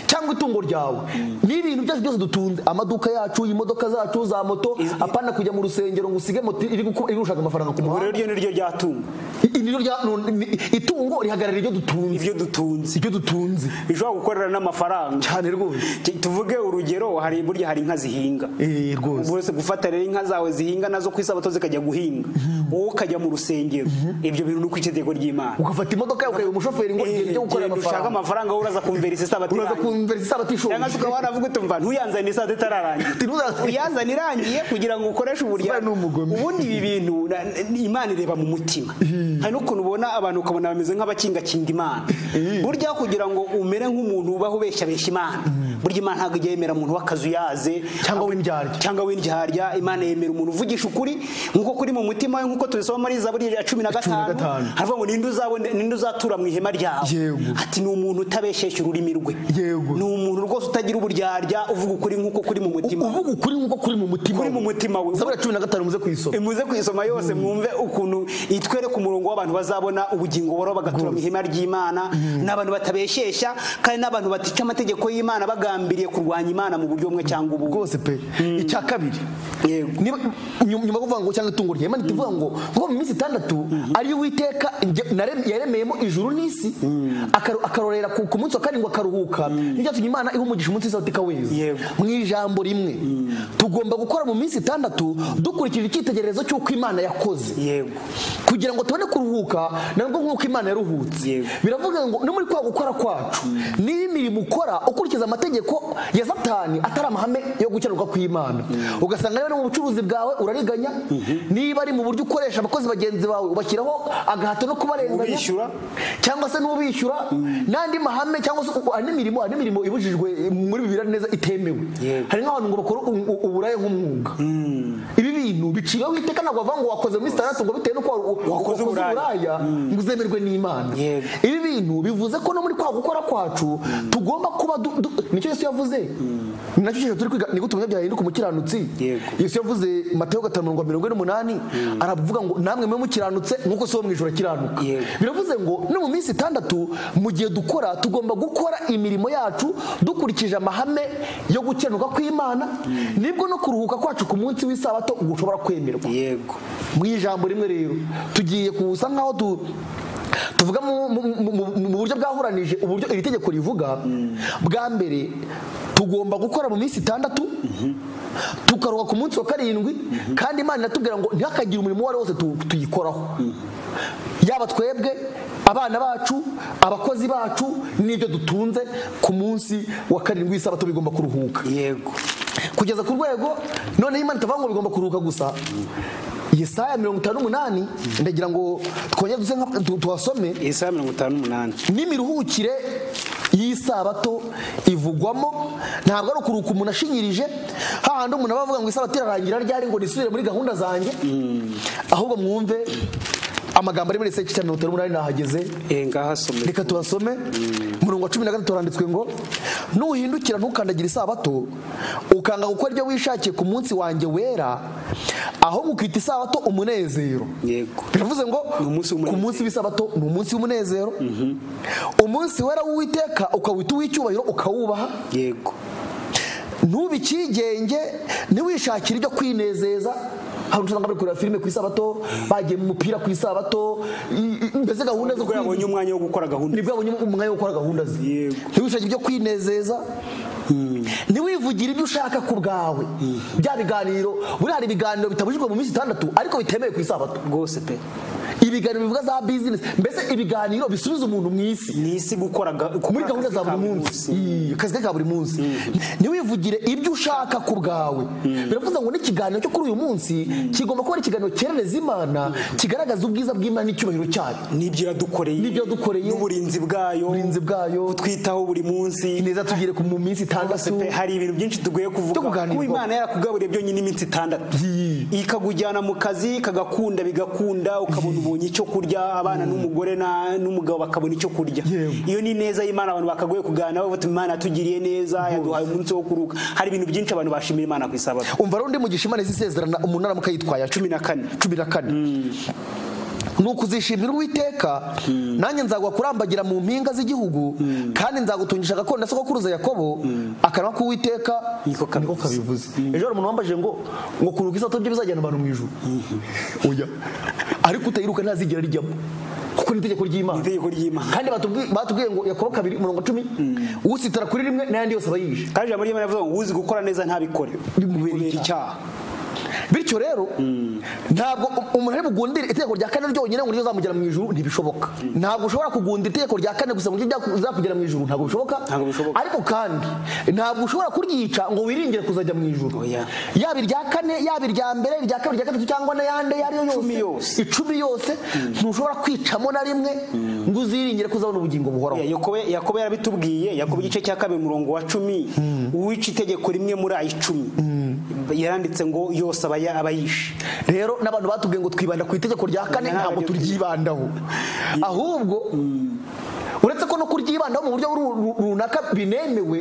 cyangwa itungo ryawe n'ibintu byacu byose dutunze amaduka yacu imodoka zacu za moto apana kujya mu rusengero ngo usige moto iri guku- iri gushaka amafaranga ku ubwo rero muhanda iryo ni ryo ryatunga I- ni ryo rya- nu- ni- itungo rihagarara ibyo dutunze ibyo dutunze ibyo dutunze bishobora gukorera n'amafaranga cyane rwose Ti- tuvuge urugero hari burya hari inka zihinga Eh, rwose bose gufata rero inka zawe zihinga nazo ku isabato zikajya guhinga wowe ukajya mu rusengero ibyo bintu ni uko itegeko ry'imana ugafata imodoka yawe ukareba umushoferi ngo Eh, igende ujye gukorera genda ushake amafaranga amafaranga wowe uraza kumvira isi sabato uraza irangiye kumvira isabato ishoboye cyangwa se ukaba waravuga uti mva ntuyazanire isabato itararangira Ntuza- uyazana irangiye kugira ngo ukoreshe Sibura ni uburyamo umugome. ubundi ibi bintu na- na- imana ireba mu mutima hari n'ukuntu ubona abantu ukabona bameze nk'abakingakinga imana burya kugira ngo umere nk'umuntu ubaho ubeshyabeshya imana burya imana ntabwo ijya yemera umuntu w'akazuyaze Cyangwa w'indyarya. cyangwa w'indyarya imana yemera umuntu uvugisha ukuri nk'uko kuri mu mutima we nk'uko tubisoma muri zaburi ya cumi na gatanu gatanu. haravuga ngo ninde uzabone- ninde uzatura mu ihema ryawe Yego. ati ni umuntu utabeshesha ururimi rwe Yego. ni umuntu rwose utagira uburyarya uvuga ukuri nk'uko kuri mu mutima uvuga ukuri nk'uko kuri mu mutima kuri mu mutima we zaburi ya cumi na gatanu muze kuyisoma muze kuyisoma yose mwumve ukuntu itwereka umurongo w'abantu bazabona ubugingo boro bagatura mu ihema ry'imana n'abantu batabeshesha kandi n'abantu batica amategeko y'imana bagambiriye kurwanya imana mu buryo bumwe cyangwa ubundi rwose pe icya kabiri Yego. Niba- nyuma nyuma yo kuvuga ngo cyangwa itungo ryawe imana itivuga ngo ngo mu minsi itandatu ariyo uwiteka njye- narem- yaremeyemo ijuru n'isi akaru- akarorera ku ku munsi wa karindwi akaruhuka Ni byatumye imana iha umugisha umunsi w'isabato ikaweza Yego. mu ijambo rimwe tugomba gukora mu minsi itandatu dukurikije icyitegererezo cy'uko imana yakoze yego kugira ngo tubone kuruhuka nabwo nk'uko imana yaruhutse Yego. biravuga ngo no muri kwa gukora kwacu niba imirimo ukora ukurikiza amategeko ya satani atari amahame yo gukiranuka kw'imana ugasanga niba no mu bucuruzi bwawe urariganya niba ari mu buryo ukoresha abakozi bagenzi bawe ubashyiraho agahato no kubarenganya Ubishyura. cyangwa se n'ubishyura n'andi mahame cyangwa se uko- andi mirimo andi mirimo ibujijwe muri bibiliya neza itemewe Yego. hari nk'abantu ngo bakora u- u- uburaya nk'umwuga ibi bintu biciraho iteka ntabwo bavuga ngo wakoze muri itandatu ngo bitewe n'uko wa- wa- Wakoze wakoze uburaya. uburaya ngo uzemerwe n'imana Yego. ibi bintu bivuze ko no muri kwa gukora kwacu tugomba kuba du- du- nicyo yesu yavuze ni nacyo kintu turi kwiga nigute umunyabyaha yahinduka umukiranutsi Yego. yesu yavuze mateo gatanu mirongo mirongo ine n'umunani aravuga ngo namwe mube mukiranutse nk'uko se wo mu ijoro akiranuka Yego. biravuze ngo no mu minsi itandatu mu gihe dukora tugomba gukora imirimo yacu dukurikije amahame yo gukiranuka kw'imana nibwo no kuruhuka kwacu ku munsi w'isabato gushobora kwemerwa yego mu ijambo rimwe rero tugiye kusa nkaho tu tuvuga mu- mu- mu- mu- mu buryo bwahuranije uburyo iri tegeko rivuga bwa mbere tugomba gukora mu minsi itandatu tukaruha ku munsi wa karindwi kandi imana iratubwira ngo ntihakagire umurimo uwo ari wo wose tu- tuyikoraho yaba twebwe abana bacu abakozi bacu n'ibyo dutunze ku munsi wa karindwi w'isabato bigomba kuruhuka yego kugeza ku rwego noneho imana itavuga ngo bigomba kuruhuka gusa yesaya mirongo itanu n'umunani ndagira ngo twongere duse nka- tu- tuhasome isaha mirongo itanu n'umunani n'imiruhukire y'isabato ivugwamo ntabwo ari ukuruhuka umuntu ashinyirije hahandi umuntu aba avuga ngo isabato irarangira ryari ngo nisubire muri gahunda zanjye ahubwo mwumve amagambo ari muri Yesaya icyicaro mirongo itanu n'umunani nahageze Eh, ngaho asome reka tuhasome murongo wa cumi na gatatu haranditswe ngo nuhindukira ntukandagire isabato ukanga gukora ibyo wishakiye ku munsi wanjye wera aho mukita isabato umunezero yego bivuze ngo Ni umunsi w'umunezero. ku munsi w'isabato ni umunsi w'umunezero umunsi wera w'uwiteka ukawita uw'icyubahiro ukawubaha yego ntube icyigenge ntiwishakire ibyo kwinezeza hari usanga bari kureba filime ku isabato bagiye mu mupira ku isabato i- i- mbese gahunda zo ubwo yabonye umwanya wo gukora gahunda nibwo abonye umwanya wo gukora gahunda ze Yego. ntiwishakire ibyo kwinezeza ntiwivugire ibyo ushaka ku bwawe bya biganiro buri hari ibiganiro bitabujijwe mu minsi itandatu ariko bitemewe ku isabato rwose pe ibiganiro bivuga za bizinesi mbese ibiganiro bisubiza umuntu mu isi ni isi gukora ga- muri gukora gahunda akazi za ka buri munsi Iyi, akazi ke ka buri munsi ntiwivugire ibyo ushaka ku bwawe biravuze ngo n'ikiganiro cyo kuri uyu munsi kigomba kuba ari ikiganiro cyerereza imana kigaragaza ubwiza bw'imana n'icyubahiro cyayo n'ibyo yadukoreye N'ibyo yadukoreye. n'uburinzi bwayo uburinzi bwayo kutwitaho buri munsi ineza tugire ku- mu minsi Rwose itandatu pe, hari ibintu byinshi tugoye Byo kuvuga kuganirwaho. kuba imana yarakugaburiye byonyine iminsi itandatu ikakujyana mu kazi kagakunda bigakunda ukabona ubonye icyo kurya abana n'umugore na- n'umugabo bakabona icyo kurya iyo ni neza y'imana abantu bakagoye kuganira bavuga ati imana yatugiriye neza yaduhaye umunsi wo kuruhuka hari ibintu byinshi abantu bashimira imana ku isabato umva rundi mugisha imana izisezerana umunara mukayitwaya cumi na kane cumi na kane ni ukuzishimira uwiteka nanjye nzaguha kurambagira mu mpinga z'igihugu kandi nzagutungisha agakondo na sogokuruza yakobo akanwa k'uwiteka Niko kabivuze. kabivuze ejo hari umuntu wambajije ngo ngo kuruhuka isato byo bizajyana abantu mu ijuru oya ariko utayiruka ntazigera rijyamo kuko ni itegeko ry'imana itegeko ry'imana kandi batubwi- batubwiye ngo yakobo kabiri umurongo cumi usitara kuri rimwe n'ayandi yose aba yishe kandi ijambo ry'imana rivuga ngo uzi gukora neza ntabikore Bimubera bimubera icyaha. icyaha bityo rero ntabwo umuntu ari bugundire itegeko rya kane ryonyine ngo niryo zamugera mu ijuru ntibishoboka ntabwo ushobora kugundira itegeko rya kane gusa ngo niryo zakugera mu ijuru ntabwo bishoboka Ntabwo bishoboka. ariko kandi ntabwo ushobora kuryica ngo wiringire kuzajya mu ijuru Oya. yaba irya kane yaba irya mbere irya kabiri irya gatatu cyangwa n'ayandi ayo ariyo Icumi yose yose. icumi yose ntushobora kwicamo na rimwe ngo uziringire kuzabona ubugingo buhoraho Ya- yakobo yakobo yarabitubwiye yakobo igice cya kabiri umurongo wa cumi uwica itegeko rimwe muri ayo icumi yaranditse ngo yose aba ya- aba yishe rero n'abantu batubwiye ngo twibanda ku itegeko rya kane Ntabwo ntabwo ryo- turyibandaho ahubwo uretse ko no kuryibandaho mu buryo ru- ru- runaka binemewe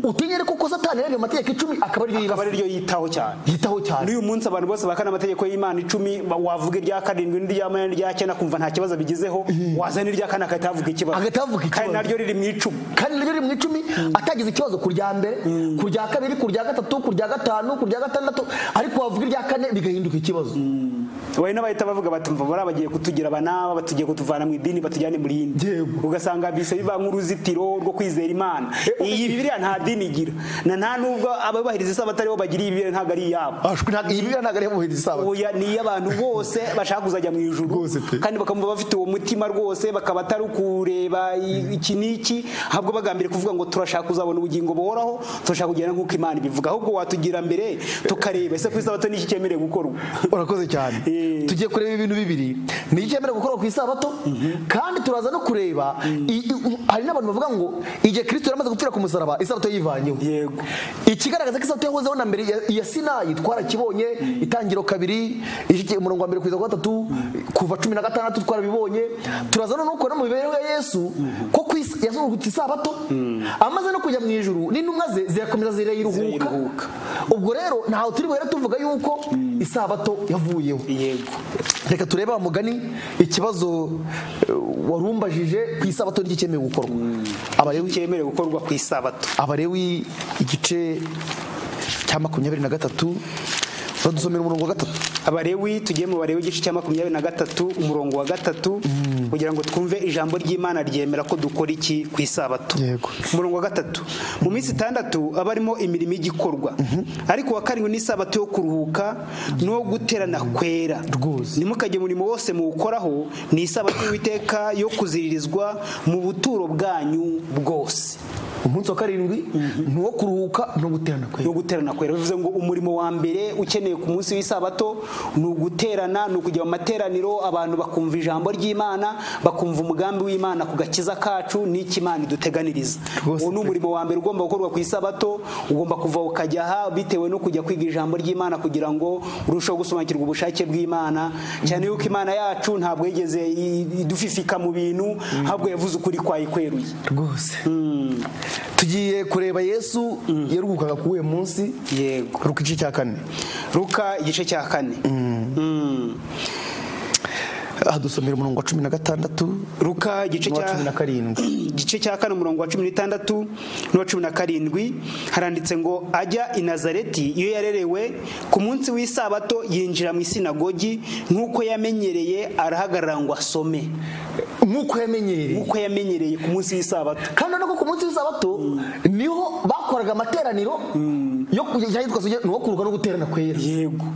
utinya ariko ko satani yaremye amategeko icumi akaba ariyo akaba yibasiye ariryo yitaho cyane yitaho cyane n'uyu munsi abantu bose bakana amategeko y'imana icumi ba- wavuga irya karindwi n'irya munani n'irya cyenda kumva nta kibazo bigizeho wazana irya kane agahita avuga ikibazo Agahita avuga ikibazo. kandi naryo riri mu icumi kandi naryo riri mu icumi atagize ikibazo ku rya mbere ku rya kabiri ku rya gatatu ku rya gatanu ku rya gatandatu ariko wavuga irya kane bigahinduka ikibazo bari n'abahita bavuga bati mva bariya bagiye kutugira abanaba batugiye kutuvana mu idini batujyane mu rindi Yego. ugasanga bise biba nk'uruzitiro rwo kwizera imana iyi bibiliya nta dini igira na nta nubwo abubahiriza isabato aribo bagira iyi bibiliya ntabwo ari iyabo ashwi ntabwo iyi bibiliya ntabwo ariyo mubiri isabato oya ni iy'abantu bose bashaka kuzajya mu ijuru Rwose pe. kandi bakamva bafite uwo mutima rwose bakaba atari kureba i- iki n'iki ahubwo bagambiriye kuvuga ngo turashaka kuzabona ubugingo buhoraho turashaka kugenda nk'uko imana ibivuga ahubwo watugira mbere tukareba ese ku isabato ni iki cyemerewe gukorwa urakoze cyane Eh. tugiye kureba ibintu bibiri ni iki cyemerewe gukorwa ku isabato kandi turaza no kureba i- i- hari n'abantu bavuga ngo igihe kirisito yaramaze gupfira ku musaraba isabato yivanyeho yego ikigaragaza ko isabato yahozeho na mbere ya- ya sinayi twarakibonye itangiro kabiri ishikiye umurongo wa mbere kugeza ku gatatu kuva cumi na gatandatu twarabibonye turaza no kubona mu mibereho ya yesu ko ku is- yazungurutse isabato amaze no kujya mu ijuru n'intumwa ze zirakomeza zirayiruhuka Zirayiruhuka. ubwo rero ntaho turi buhere tuvuga yuko isabato yavuyeho yego reka turebe wa mugani ikibazo eh, warumbajije ku isabato ry'icyemewe gukorwa Abalewi- cyemerewe gukorwa ku isabato abarewi igice cya makumyabiri na gatatu badusomera umurongo wa gatatu abarewi tugiye mu barewi igice cya makumyabiri na gatatu umurongo wa gatatu kugira ngo twumve ijambo ry'imana ryemera ko dukora iki ku isabato Yego. umurongo wa gatatu mu minsi itandatu aba arimo imirimo y'igikorwa ariko uwa karindwi ni isabato yo kuruhuka no guterana kwera Rwose. ntimukajye umurimo wose muwukoraho ni isabato y'uwiteka yo kuziririzwa mu buturo bwanyu bwose umunsi wa karindwi ni uwo kuruhuka no guterana kwe no guterana kwera bivuze ngo umurimo wa mbere ukeneye ku munsi w'isabato ni uguterana ni ukujya mu materaniro abantu bakumva ijambo ry'imana bakumva umugambi w'imana ku gakiza kacu n'icyo imana iduteganiriza Rwose uwo ni umurimo wa mbere ugomba gukorwa ku isabato ugomba kuva ukajya aha bitewe no kujya kwiga ijambo ry'imana kugira ngo urusheho gusobanukirwa ubushake bw'imana cyane yuko imana yacu ntabwo yigeze i- idufifika mu bintu ahubwo yavuze ukuri kwayikweruye rwose tugiye kureba yesu yaruhukaga kuri uyu munsi yego ruka igice cya kane ruka igice cya kane Mm. aha dusomera umurongo wa cumi na gatandatu Ruka igice n'uwa cya cumi na karindwi igice cya kane umurongo wa cumi n'itandatu n'uwa cumi na karindwi haranditse ngo ajya i nazareti iyo yarerewe ku munsi w'isabato yinjira mu isinagogi nk'uko yamenyereye arahagarara ngo asome nk'uko yamenyereye nk'uko yamenyereye ku munsi w'isabato kandi urabona ko ku munsi w'isabato niho bakoraga amateraniro yo kujya ahitwa suge ni uwo kuruhuka no guterana kwera yego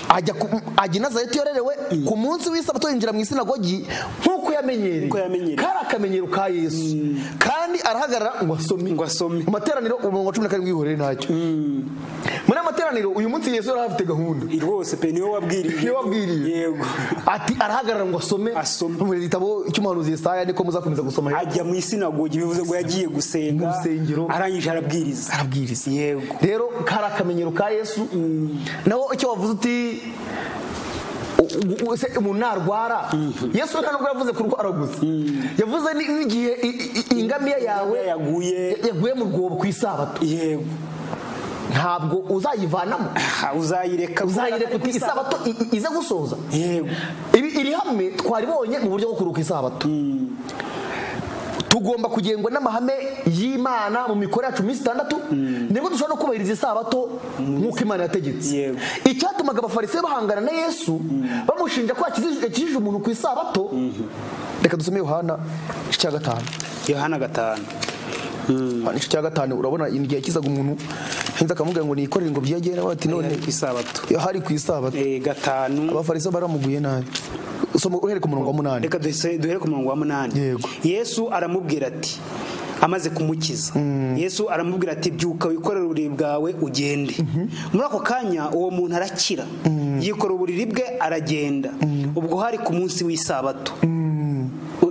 ajya ku- ajya i nazareti yorerewe ku munsi w'isabato yinjira mu isinagogi nk'uko yamenyereye Nk'uko yamenyereye. kari akamenyero ka yesu kandi arahagarara ngo asome Ngo asome. mu materaniro umurongo wa cumi na karindwi wihorere ntacyo muri aya materaniro uyu munsi yesu yari afite gahunda rwose pe niwe wabwiriye niwe wabwiriye yego ati arahagarara ngo asome Asome. mu gitabo cy'umuhanuzi yesaya niko muzakomeza gusoma ajya mu isinagogi bivuze ngo yagiye gusenga Mu rusengero. arangije arabwiriza arabwiriza yego rero kari akamenyero ka yesu naho icyo wavuze uti u- u- se umuntu ntarwara yesu nta nubwo yavuze ku rwara gusa yavuze ni- n'igihe i- i- ingamiya yawe yaguye yaguye mu rwobo ku isabato yego ntabwo uzayivanamo Aha, uzayireka uzayireka uti isabato i- i- ize gusoza yego iri iri hamwe twaribonye mu buryo bwo kuruhuka isabato tugomba kugengwa n'amahame y'imana mu mikoro yacu minsi itandatu nibwo dushobora no kubahiriza isabato nk'uko imana yategetse Yego. icyatumaga abafarisiyo bahangana na yesu bamushinja ko yakijije yakijije umuntu ku isabato reka dusome yohana igice cya gatanu yohana gatanu Yohana igice cya gatanu urabona igihe yakizaga umuntu henze akamubwira ngo nikorere ngo byegere bati none ku isabato hari ku isabato Eh, gatanu abafariso baramuguye nabi usoma uhereka umurongo wa munani reka duhise- duhere ku murongo wa munani Yego. yesu aramubwira ati amaze kumukiza yesu aramubwira ati byuka wikorere uburiri bwawe ugende muri ako kanya uwo muntu arakira yikorera uburiri bwe aragenda ubwo hari ku munsi w'isabato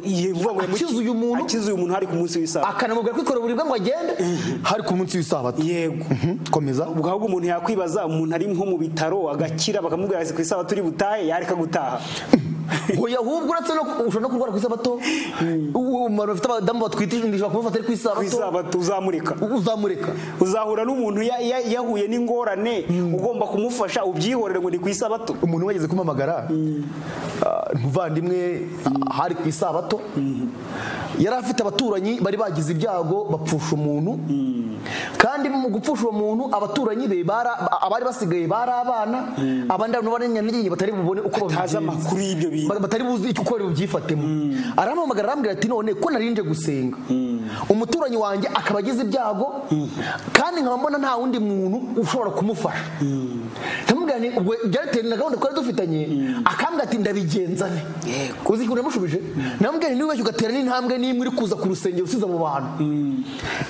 Iyi- vuga ngo yamuki- Akiza uyu muntu? akiza uyu muntu hari ku munsi w'isabato akanamubwira kwikorera uburibwe ngo agende hari ku munsi w'isabato yego Mhm, komeza ubwo ahubwo umuntu yakwibaza umuntu ari nko mu bitaro agakira bakamubwira ati ku isabato uri butahe yareka gutaha oya ahubwo uretse no ushobora no kurwara ku isabato umuntu bafite abadamu batwite inda ishobora kumufata ari ku ku isabato isabato uzamureka uzamureka uzahura n'umuntu ya- ya- yahuye n'ingorane ugomba kumufasha ubyihorere ngo ni ku isabato umuntu wageze kumpamagara ah, umuvandimwe ah, hari ku isabato yari afite abaturanyi bari bagize ibyago bapfusha umuntu kandi mu gupfusha uwo muntu abaturanyi be bara- abari basigaye bari abana abandi abantu b'abanyanyanyigiye batari bubone uko Atazi babigenza. amakuru y'ibyo bintu Ba- batari buzi icyo uko bari bubyifatemo arampamagara arambwira ati none ko nari nje gusenga umuturanyi wanjye akaba agize ibyago kandi nkaba mbona nta wundi muntu ushobora kumufasha ndamubwira nti ubwo byateye na gahunda twari dufitanye akambwira ati ndabigenza nte uzi ikintu namushubije ndamubwira nti niba ugatera n'intambwe n'imwe uri kuza ku rusengero usize mu bantu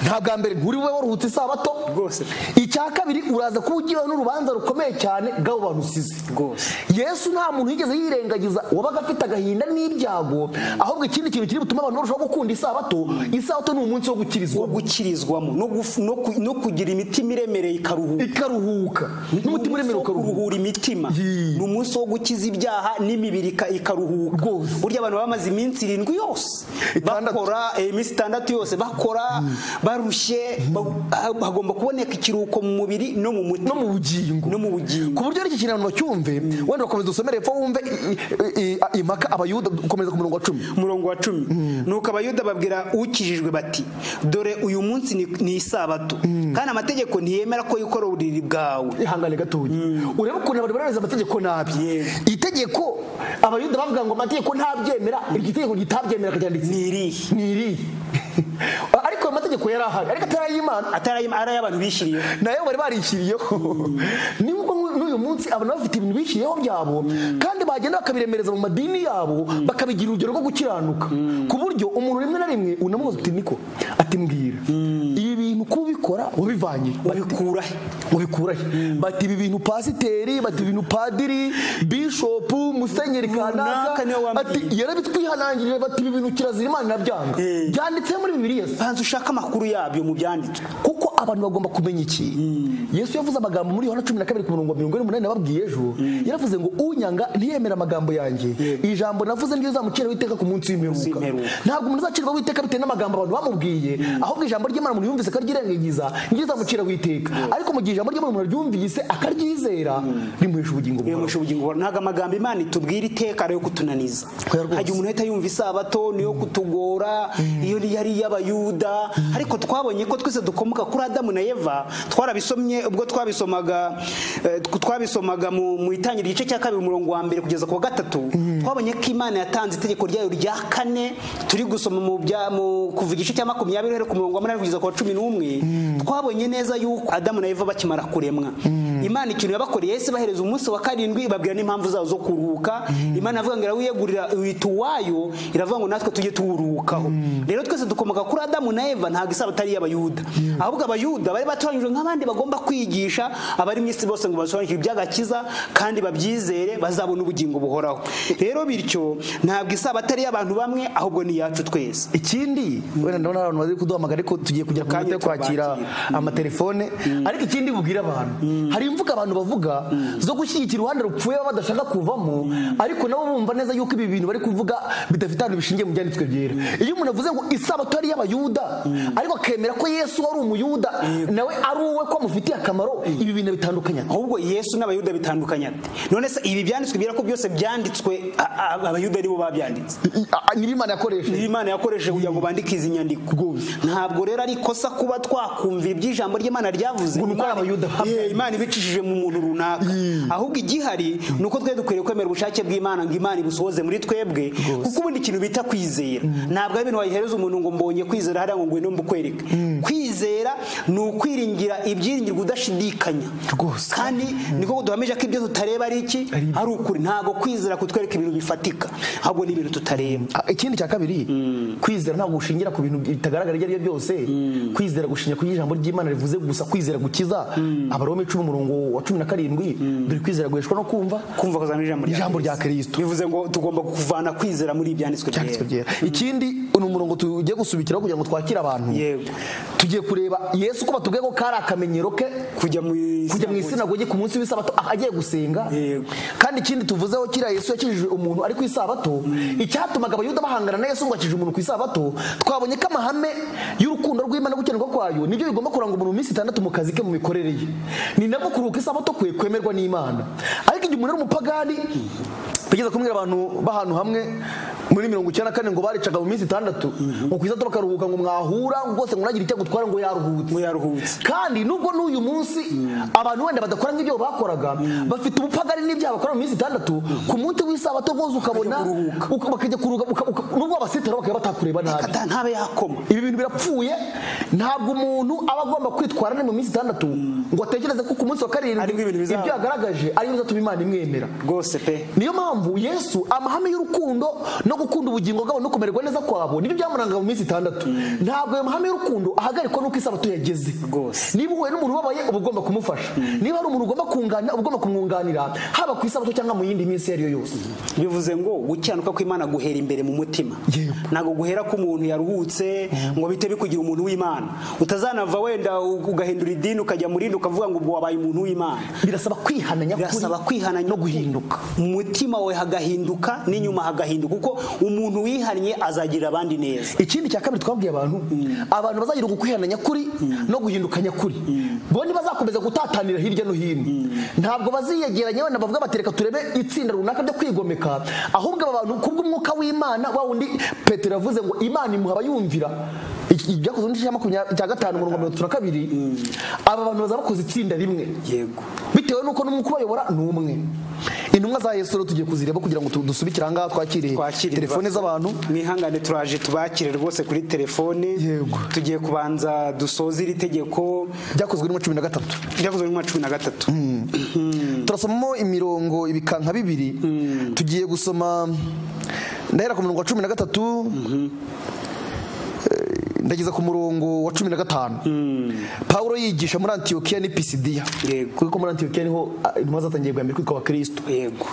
nta bwa mbere nturi bube waruhutse isabato Rwose. icya kabiri uraza kuba ugiyeho n'urubanza rukomeye cyane bw'abo bantu usize Rwose. yesu nta muntu yigeze yirengagiza wabaga afite agahinda n'ibyago ahubwo ikindi kintu kiri butuma abantu barushaho gukunda isabato isabato ni umunsi wo gukirizwa wo gukirizwamo no gufu- no ku- no kugira imitima iremereye ikaruhuka ikaruhuka n'umutima uremera wo ukaruhuka kuruhura imitima Yee. ni umunsi wo gukiza ibyaha n'imibiri ika- ikaruhuka Rwose. burya abantu bamaze iminsi irindwi yose Itandatu. bakora eh, iminsi itandatu yose bakora barushye ba- ha- hagomba kuboneka ikiruhuko mu mubiri no mu no mutima mu bugingo no mu bugingo ku buryo n'iki kintu abantu bacyumve wenda bakomeza usomere hepfo wumve i- i- i- i- impaka abayuda ukomeza ku murongo wa cumi umurongo wa cumi nuko abayuda babwira ukijijwe bati dore uyu munsi ni, ni isabato kandi amategeko ntiyemera ko yikora uburiri bwawe ihangane gatoya urebe urebe ukuntu abantu barareza amategeko nabi Yego. itegeko abayuda bavuga ngo amategeko ntabyemera iryo tegeko ritabyemera ryanditse ni irihe ni iri ariko ayo mategeko yari ahari ariko atari ay'imana atari ari ay'abantu bishyiriyeho nayo bari barishyiriyeho ni nk'uko nk'u- n'uyu munsi abantu bafite ibintu bishyiriyeho byabo kandi bagenda bakabiremereza mu madini yabo bakabigira urugero rwo gukiranuka ku buryo umuntu rimwe na rimwe unamubaza uti niko ati mbwira ibi bintu kuba ubikora wabivanye babikura he ubikura he bati ibi bintu pasiteri bati ibi bintu padiri bishopu musenyeri kanaka Runaka niwe wambwiye. bati yarabitwihanangirije bati ibi bintu kirazira imana irabyanga Eh. byanditse muri bibiliya se banza ushake amakuru yabyo mu byanditswe kuko abantu bagomba kumenya iki yesu yavuze amagambo muri yohana cumi na kabiri ku murongo wa mirongo inani nababwiye ejo yaravuze ngo unyanga ntiyemera amagambo yanjye iri jambo navuze niryo zamucira witeka ku munsi w'imperuka w'imperuka. ntabwo umuntu azacirwa witeka bitewe n'amagambo abantu bamubwiye ahubwo ijambo ry'imana umuntu yumvise akaryirengagiza niryo zamucira witeka ariko mu gihe ijambo ry'imana umuntu aryumvise akaryizera rimuhesha ubugingo buhoraho bimuhisha ubugingo buhoraho. ntabwo amagambo imana itubwira iteka ari yo kutunaniza Oya rwose. hajya umuntu ahita yumva isabato niyo kutugora iyo ni- yari iy'abayuda ariko twabonye ko twese dukomoka kuri adamu na eva twarabisomye ubwo twabisomaga eh, twabisomaga mu mu itangiriro igice cya kabiri umurongo wa mbere kugeza ku wa gatatu twabonye ko imana yatanze itegeko ryayo rya kane turi gusoma mu bya mu kuva igice cya makumyabiri uhereye ku murongo wa munani kugeza ku wa cumi n'umwe twabonye neza yuko adamu na eva bakimara kuremwa imana ikintu yabakoreye ese bahereza umunsi wa karindwi ibabwira n'impamvu zabo zo kuruhuka imana iravuga ngo irawiyegurira wita uwayo iravuga ngo natwe tujye tuwuruhukaho rero twese dukomoka kuri adamu na eva ntabwo isaba atari iy'abayuda ahubwo abayuda bari batoranyijwe nk'abandi bagomba kwigisha abari mu isi bose ngo basobanukirwe iby'agakiza kandi babyizere bazabona ubugingo buhoraho rero bityo ntabwo isaba atari iy'abantu bamwe ahubwo ni iyacu twese ikindi wenda ndabona hari abantu bari kuduhamagara ariko tugiye kujya ku Akanya minota yo kwakira tubakire. amatelefone ariko ikindi bubwira abantu hari imvugo abantu bavuga zo gushyigikira uruhande rupfuye baba badashaka kuvamo ariko nabo bumva neza yuko ibi bintu bari kuvuga bidafite ahantu bishingiye mu byanditswe byera iyo umuntu avuze ngo isabato ari iy'abayuda ariko akemera ko yesu wari umuyuda nawe ari uwe ko amufitiye akamaro ibi bintu bitandukanye ahubwo yesu n'abayuda bitandukanye ate none se ibi byanditswe bibera ko byose byanditswe a- a- abayuda aribo babyanditse nyir'imana yakoresheje niba imana yakoresheje kugira ngo bandike izi nyandiko ntabwo rero ari ikosa kuba twakumvira iby'ijambo ry'imana ryavuze Ngo ni uko ari abayuda Imana- babyanditse. Yeah, imana ibicishije mu muntu runaka ahubwo igihari ni uko twari dukwiriye kwemera ubushake bw'imana ngo imana ibusohoze muri twebwe kuko ubundi ikintu bita kwizera ntabwo ari ibintu wayihereza umuntu ngo mbonye kwizera hariya ngo ngwino mbukwereke kwizera ni ukwiringira ibyiringirwa udashidikanya Rwose. kandi niko duhamije ko ibyo tutareba ari iki ari ukuri ntabwo kwizera kutwereka ibintu bifatika ahubwo ni ibintu tutareba Ah, ikindi cya kabiri kwizera ntabwo gushingira ku bintu bitagaragara ibyo ari byo byose kwizera gushingira ku ijambo ry'imana rivuze gusa kwizera gukiza abarome icumi umurongo wa cumi na karindwi dore kwizera guheshwa no kumva kumva ko zamenya ijambo Ijambo rya Kristo. bivuze ngo tugomba kuvana kwizera muri ibyanditswe Byanditswe byera byera. ikindi ni umurongo tugiye gusubikiraho kugira ngo twakire abantu Yego. tugiye kureba yesu ko batubwiye ko kari akamenyero ke kujya mu kujya mu isinagogi ku munsi w'isabato ah, agiye gusenga Yego. kandi ikindi tuvuzeho kiriya yesu yakijije umuntu ari ku isabato icyatumaga abayuda bahangana na yesu ngo akijije umuntu ku isabato twabonye ko amahame y'urukundo rw'imana no gukenerwa kwayo nibyo bigomba kuranga umuntu mu minsi itandatu mu kazi ke mu mikorere ye ni nabwo kuruhuka isabato kwe kwemerwa n'imana ariko igihe umuntu ari umupagani bigeze kumbwira abantu b'ahantu hamwe muri mirongo icyenda na kane ngo baricaga mu minsi itandatu ngo ku isabato bakaruhuka ngo mwahura ngo rwose ngo ntagire icyo agutwara ngo yaruhutse Ngo yaruhutse. kandi nubwo n'uyu munsi abantu wenda badakora nk'ibyo bakoraga bafite ubupagari n'ibyaha bakora mu minsi itandatu ku munsi w'isabato rwose ukabona uka- bakajya kuruhuka uka- uka- nubwo babasitara bakajya batakureba nabi kata ntabe yakoma ibi bintu birapfuye ntabwo umuntu aba agomba kwitwara ne mu minsi itandatu ngo atekereze ko ku munsi wa karindwi Aribwo ibintu ibyo bizaba. yagaragaje ariyo bizatuma imana imwemera rwose pe niyo mpamvu yesu amahame y'urukundo no gukunda ubugingo bwabo no kumererwa neza kwabo nibyo byamurangaga mu minsi itandatu ntabwo ayo mahame y'urukundo ahagarikwa n'uko isabato yageze Rwose. niba uhuye n'umuntu ubabaye uba ugomba kumufasha niba hari umuntu ugomba kunganira uba ugomba kumwunganira haba ku isabato cyangwa mu yindi minsi iyo ari yo yose bivuze ngo gukiranuka kw'imana guhera imbere mu mutima Yego. ntabwo guhera ko umuntu yaruhutse ngo bite bikugira umuntu w'imana utazanava wenda u- ugahindura idini ukajya mu rindi ukavuga ngo ubwo wabaye umuntu w'imana birasaba kwihana nyakuri birasaba kwihana no guhinduka mu mutima we hagahinduka n'inyuma hagahinduka kuko umuntu wihannye azagirira abandi neza ikindi cya kabiri twabwiye abantu abantu bazagira ugukwihana nyakuri no guhinduka nyakuri bo ntibazakomeza gutatanira hirya no hino ntabwo baziyegeranya wenda bavuga bati reka turebe itsinda runaka ryo kwigomeka ahubwo aba bantu kubw'umwuka w'imana wa wundi petero yavuze ngo imana imuha abayumvira Iki- ibyakozwe n'igice cya makumyabiri cya gatanu umurongo wa mirongo itatu na kabiri aba bantu bazaba bakoze itsinda rimwe yego bitewe n'uko n'umwuka ubayobora ni umwe intumwa za yesu rero tugiye kuzireba kugira ngo tu- dusubikire ahangaha twakire twakire telefone ibibazo. z'abantu mwihangane turaje tubakire rwose kuri telefone Yego. tugiye kubanza dusoze iri tegeko byakozwe n'uwa cumi na gatatu ryakozwe muri cumi na gatatu turasomamo imirongo ibikanka bibiri tugiye gusoma ndahera ku murongo wa cumi na gatatu eh, ndageza ku murongo wa cumi na gatanu pawulo yigisha muri antiyokiya ni pisidiya Yego. kuko muri antiyokiya niho ah, intumwa zatangiye bwa mbere kwitwa abakristo yego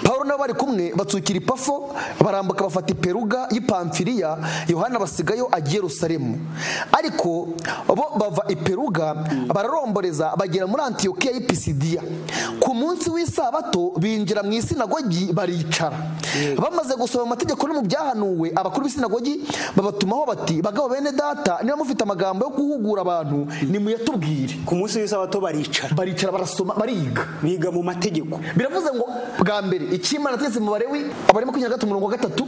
pawulo nabo bari kumwe batsukira ipafo barambuka bafata iperuga y'ipamfiriya yohana basigayo agiye yerusalemu ariko bo bava iperuga bararomboreza bagera muri antiyokiya y'ipisidiya ku munsi w'isabato binjira mu isinagogi baricara bamaze gusoma amategeko no mu byahanuwe abakuru b'isinagogi babatumaho bati bagabo bene data niba mufite amagambo yo guhugura abantu nimuyatubwire ku munsi w'isabato baricara baricara barasoma bariga biga mu mategeko biravuze ngo bwa mbere icyimana ategetse mu barewi abari makumyabiri na gatatu umurongo wa gatatu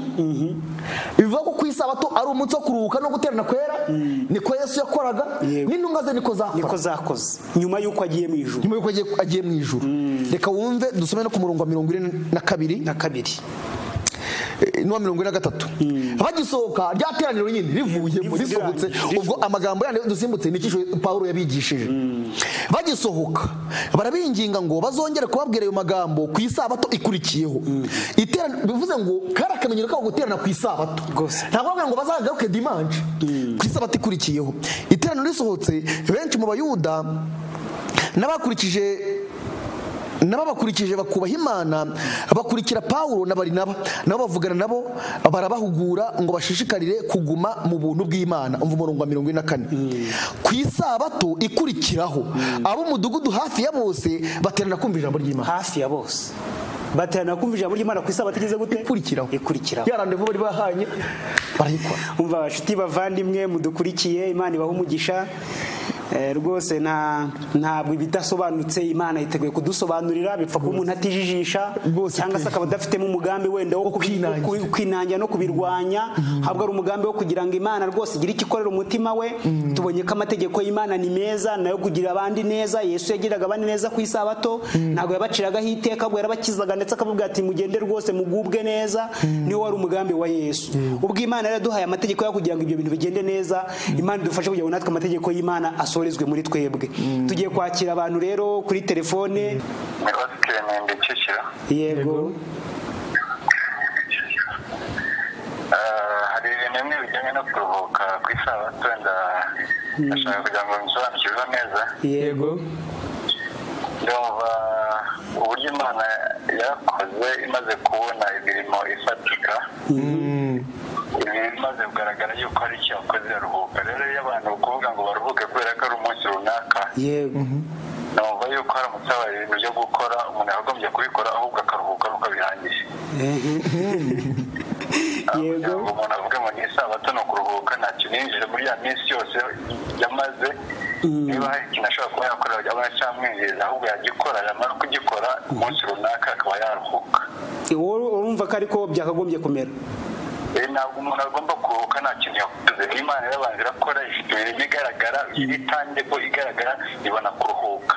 bivuga ko ku isabato ari umunsi wo kuruhuka no guterana kwera niko yesu yakoraga Yego. n'intumwa ze niko niko zakora zakoze nyuma y'uko agiye mu ijuru nyuma y'uko agiye- agiye mu ijuru reka wumve dusome no ku murongo wa mirongo ine na kabiri na kabiri eh, n'uwa mirongo ine na gatatu bagisohoka rya teraniro nyine rivuyemo Rivu- risohotse rirangiye. ubwo amagambo yandi dusimbutse ni icyo pawulo yabigishije bagisohoka barabinginga ngo bazongere kubabwira ayo magambo ku isabato ikurikiyeho Iterana- bivuze ngo kari akamenyero kabo guterana ku isabato Rwose. ntabwo bavuga ngo bazagaruke dimanje ku isabato ikurikiyeho iteraniro risohotse benshi mu bayuda n'abakurikije n'ababakurikije bakubaha imana bakurikira pawulo na barinaba nabo bavugana nabo barabahugura ngo bashishikarire kuguma mu buntu bw'imana umva umurongo wa mirongo ine na kane ku isabato ikurikiraho ab'umudugudu hafi ya bose baterana kumva ijambo ry'imana hafi ya bose baterana kumva ijambo ry'imana ku isabato igeze gute ikurikiraho ikurikiraho ya randevu bari bahanye barayikora umva abashuti bavandimwe mudukurikiye imana ibaha umugisha Eh, rwose nta ntabwo ibidasobanutse imana yiteguye kudusobanurira bipfa kuba umuntu atijijisha Rwose cyangwa se pe. akaba adafitemo umugambi wenda wo kubi- kwinangira. ku- kwinangira no kubirwanya ahubwo ari umugambi wo kugira ngo imana rwose igire icyo ikorera umutima we tubonye ko amategeko y'imana ni meza nayo kugirira abandi neza yesu yagiriraga abandi neza ku isabato ntabwo yabaciragaho iteka ahubwo yarabakizaga ndetse akavuga ati mugende rwose mugubwe neza niwo wari umugambi wa yesu ubwo imana yaraduhaye amategeko yo kugira ngo ibyo bintu bigende neza imana idufashe kugira ngo natwe amategeko y'imana asorezwe muri twebwe tugiye kwakira abantu rero kuri telefone Mikosi Clement Kicukiro yego Eh, hari ibintu bimwe bijyanye no kuruhuka ku isabato nda- ndashaka kugira ngo mbisobanukirwe neza yego ndumva uburyo imana yarakoze imaze kubona imirimo ifatika ibi bimaze kugaragara yuko hari icyo yakoze yaruhuka rero iyo abantu kuvuga ngo baruhuke kubera ko ari umunsi runaka yego numva yuko haramutse habaye ibintu byo gukora umuntu yakagombye kubikora ahubwo akaruhuka nuko abirangiye yego kugira ngo umuntu avuge ngo ni isabato ni ukuruhuka ntacyo ninjije muri ya minsi yose yamaze niba hari ikintu ashobora kuba yakorera cyangwa cyamwinjiriza ahubwo yagikora yamara kugikora umunsi runaka akaba yaruhuka wowe urumva ko ariko byakagombye kumera Eh, ntabwo umuntu agomba kuruhuka nta kintu yakoze imana yarabanza irakora ifite imirimo igaragara iri tangible igaragara ibona kuruhuka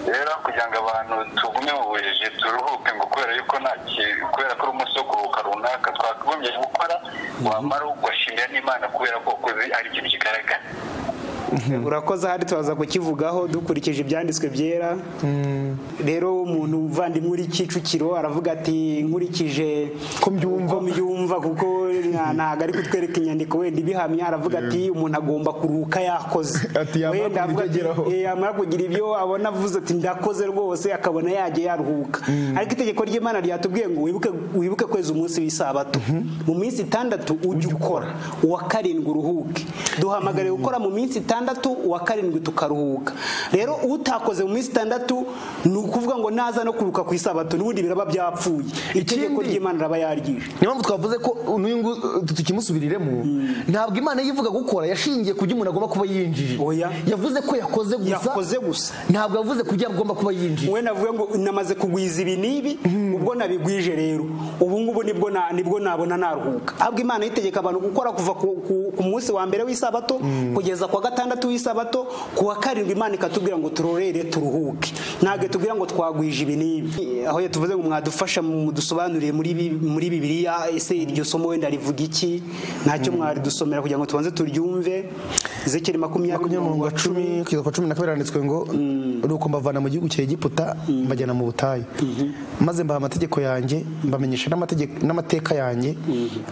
rero kugira ngo abantu tugume mu bujiji turuhuke ngo kubera yuko nta kintu kubera ko ari umunsi wo kuruhuka runaka twakagombye gukora wamara ugashimira n'imana kubera ko wakoze ari ikintu kigaragara urakoze ahandi turaza kukivugaho dukurikije ibyanditswe byera rero umuntu uvandimwe uri kicukiro aravuga ati nkurikije Ko mbyumva. ko mbyumva kuko nta- ntabwo ari kutwereka inyandiko wenda ibihamya aravuga ati umuntu agomba kuruhuka yakoze Ati, yamara Wenda kugira avuga ibyo ati, ageraho. "Eh, yamara kugira ibyo abona avuze ati ndakoze rwose akabona yagiye yaruhuka ariko itegeko ry'imana ryatubwiye ngo wibuke wibuke kwezi umunsi w'isabato mu minsi itandatu ujye ukora uwa karindwi uruhuke duhamagariye gukora mu minsi itandatu uwa karindwi tukaruhuka rero utakoze mu minsi itandatu ni ukuvuga ngo naza no kuruka ku isabato n'ubundi biraba byapfuye itegeko Ikindi- ry'imana iraba yaryije niyo mpamvu twavuze ko n'uyungu tukimusubiriremo ntabwo imana yivuga gukora yashingiye ku byo umuntu agomba kuba yinjije Oya. yavuze ko yakoze gusa yakoze gusa ntabwo yavuze ku byo agomba kuba yinjije we navuga ngo namaze kugwiza ibi n'ibi ubwo nabigwije rero ubu ngubu nibwo na- nibwo nabona naruhuka ahubwo imana yitegeka abantu gukora kuva ku, ku, ku munsi wa mbere w'isabato kugeza ku wa gatandatu gatandatu w'isabato ku wa karindwi imana ikatubwira ngo turorere turuhuke ntabwo tubwira ngo twagwije ibi n'ibi aho iyo tuvuze ngo mwadufasha mudusobanurire muri bi- muri bibiliya ese iryo somo wenda rivuga iki ntacyo mwaridusomera kugira ngo tubanze turyumve zekeri makumyabiri makumyabiri na cumi kugeza ku wa cumi na kabiri handitswe ngo nuko mbavana mu gihugu cya egiputa mbajyana mu butayu maze mbaha amategeko yanjye mbamenyesha n'amategeko- n'amateka yanjye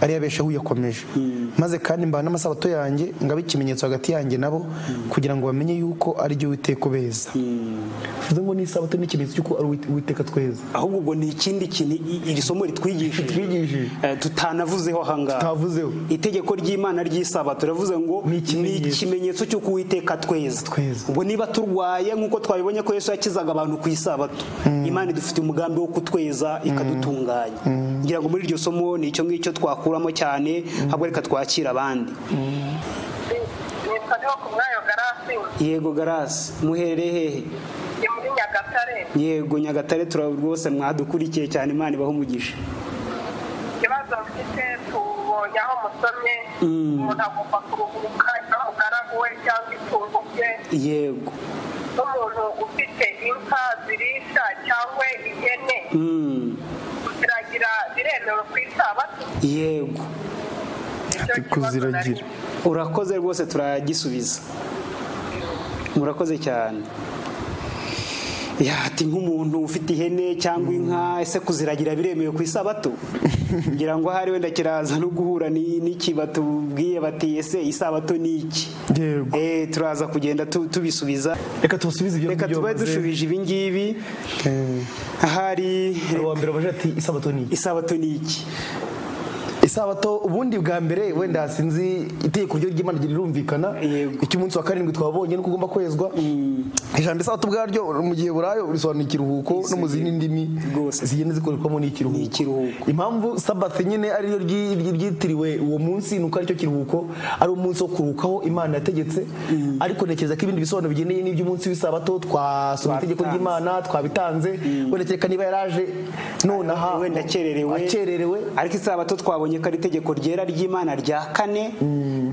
ari yabesheho uyakomeje maze kandi mbaha n'amasabato yanjye ngaba ikimenyetso hagati yanjye nabo kugira ngo bamenye yuko ari ryo witeka ubeza bivuze ngo n'isabato ni ikimenyetso cy'uko ari Uwit- uwiteka tweza ahubwo ubwo ni ikindi kintu i- iri somo Ritwigishije. ritwigishije Eh, tutanavuzeho ahangaha Tutavuzeho. itegeko ry'imana ry'isabato turavuze ngo Ni ni ikimenyetso. ikimenyetso cy'uko uwiteka tweza Tweza. ubwo niba turwaye nk'uko twabibonye ko yesu yakizaga abantu ku isabato imana idufitiye umugambi wo kutweza ikadutunganya ngira ngo muri iryo somo ni icyo ngicyo twakuramo cyane ahubwo reka twakira abandi nitwa ku mwanya garasi yego garasi muherereye hehe ni muri nyagatare yego nyagatare tura rwose mwadukurikiye cyane imana ibaho umugisha ikibazo mfite tubonye aho musomye umuntu agomba kuruhuka cyangwa umugaragu we cyangwa itungo rye yego n'umuntu ufite inka zirisha cyangwa ihene Mm. kuziragira biremewe ku isabato yego nicyo kibazo nari kuziragira. urakoze rwose turagisubiza murakoze cyane yati nk'umuntu ufite ihene cyangwa inka ese kuziragira biremewe ku isabato ngira ngo ahari wenda kiraza no guhura ni- n'iki batubwiye bati ese isabato ni iki Yego. Eh, turaza kugenda tu- tubisubiza reka tubasubize ibyo reka ngibyo tube bavuze. dushubije ibi ngibi ahari Hari uwa mbere baje ati isabato ni iki?" isabato ni iki isabato ubundi bwa mbere wenda sinzi itegeko ryo ry'imana rirumvikana Yego. icy'umunsi wa karindwi twabonye nuko ugomba kwezwa ijambo isabato ubwaryo mu gihe burayo risobanura ikiruhuko no mu zindi ndimi Rwose. zigenda zikorerwamo Ni ikiruhuko. n'ikiruhuko impamvu sabato nyine ariyo ryi- ryi- ryitiriwe uwo munsi nuko aricyo kiruhuko ari umunsi wo kuruhukaho imana yategetse ariko ntekereza ko ibindi bisobanuro bigendanye n'iby'umunsi w'isabato twasoma itegeko Twabitanze. ry'imana twabitanze wenda kereka niba yaraje nonaha wenda akererewe akererewe ariko isabato twabonye ko ari itegeko ryera ry'imana rya kane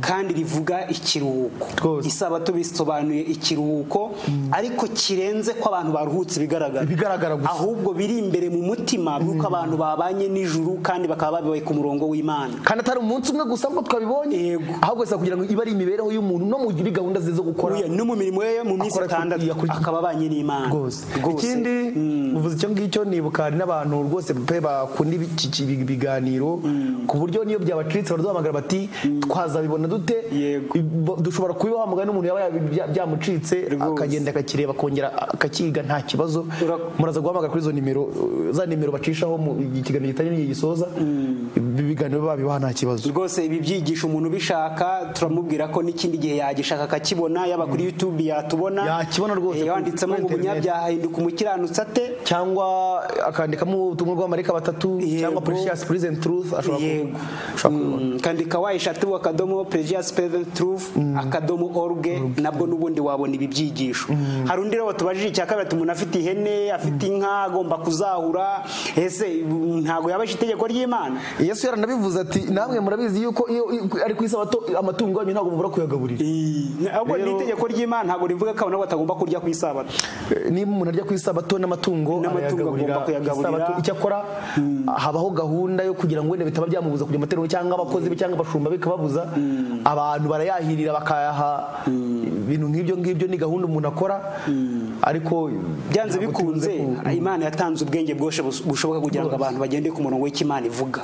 kandi rivuga ikiruhuko Rwose. isabato bisobanuye ikiruhuko ariko kirenze ko abantu baruhutse ibigaragara Ibigaragara gusa. ahubwo biri imbere mu mutima nuko abantu babanye nijuru kandi bakaba babaye ku murongo w'imana kandi atari umunsi umwe gusa ngo twabibonye Yego. ahubwo gusa kugira ngo ibe ari imibereho y'umuntu no muri gahunda ze zo gukora Uya, no mu mirimo ye yo mu minsi Akora ku- itandatu yakurikiye. akaba abanye n'imana rwose Rwose. ikindi uvuze icyo ngicyo nibuka hari n'abantu rwose pe bakunda ibi- iki- ibi- ibiganiro ku buryo niyo byabacitse baraduhamagara bati twazabibona dute Yego. Ibo- dushobora kubibaha mugani n'umuntu yaba yabi- bya- byamucitse Rwose. akagenda akakireba akongera akakiga nta kibazo Ura- muraza guhamagara kuri izo nimero uh, za nimero bacishaho mu ikiganiro gitari n'igihe gisoza ibi biganiro babibaha nta kibazo rwose ibi byigisha umuntu ubishaka turamubwira ko n'ikindi gihe yagishaka akakibona yaba kuri youtube yatubona Yakibona rwose Eh, wanditsemo kuri ngo internet. umunyabyaha ahinduka umukiranutsi ate cyangwa akandikamo ubutumwa bw'amarika batatu Yego. cyangwa precious prison truth ashobora ku- yego ashobora kubibona Mm, kandika wayishatu akadomo pregious present truth akadomo orge nabwo n'ubundi wabona ibi byigisho hari undi rero tubajije icya kabiri ati umuntu afite ihene afite inka agomba kuzahura ese mm, ntago yabashe itegeko ry'imana yesu yaranabivuze ati namwe murabizi yuko iyo iyo- ari ku isabato amatungo yanyu ntabwo mubura kuyagaburira ahubwo n'itegeko ry'imana ntabwo rivuga ko abantu nabo batagomba kurya ku isabato Eh, niba umuntu arya ku isabato n'amatungo N'amatungo arayagaburira agomba kuyagaburira. ku isabato. icyo akora habaho gahunda yo kugira ngo wenda bitaba byamubuza kujya amatorero cyangwa abakozi be cyangwa abashumba be bikababuza abantu barayahirira bakayaha ibintu nk'ibyo ngibyo ni gahunda umuntu akora ariko byanze ntabwo tubuze bikunze ku- imana yatanze ubwenge bwose bus- bushoboka kugira ngo abantu bagende ku murongo w'icyo imana ivuga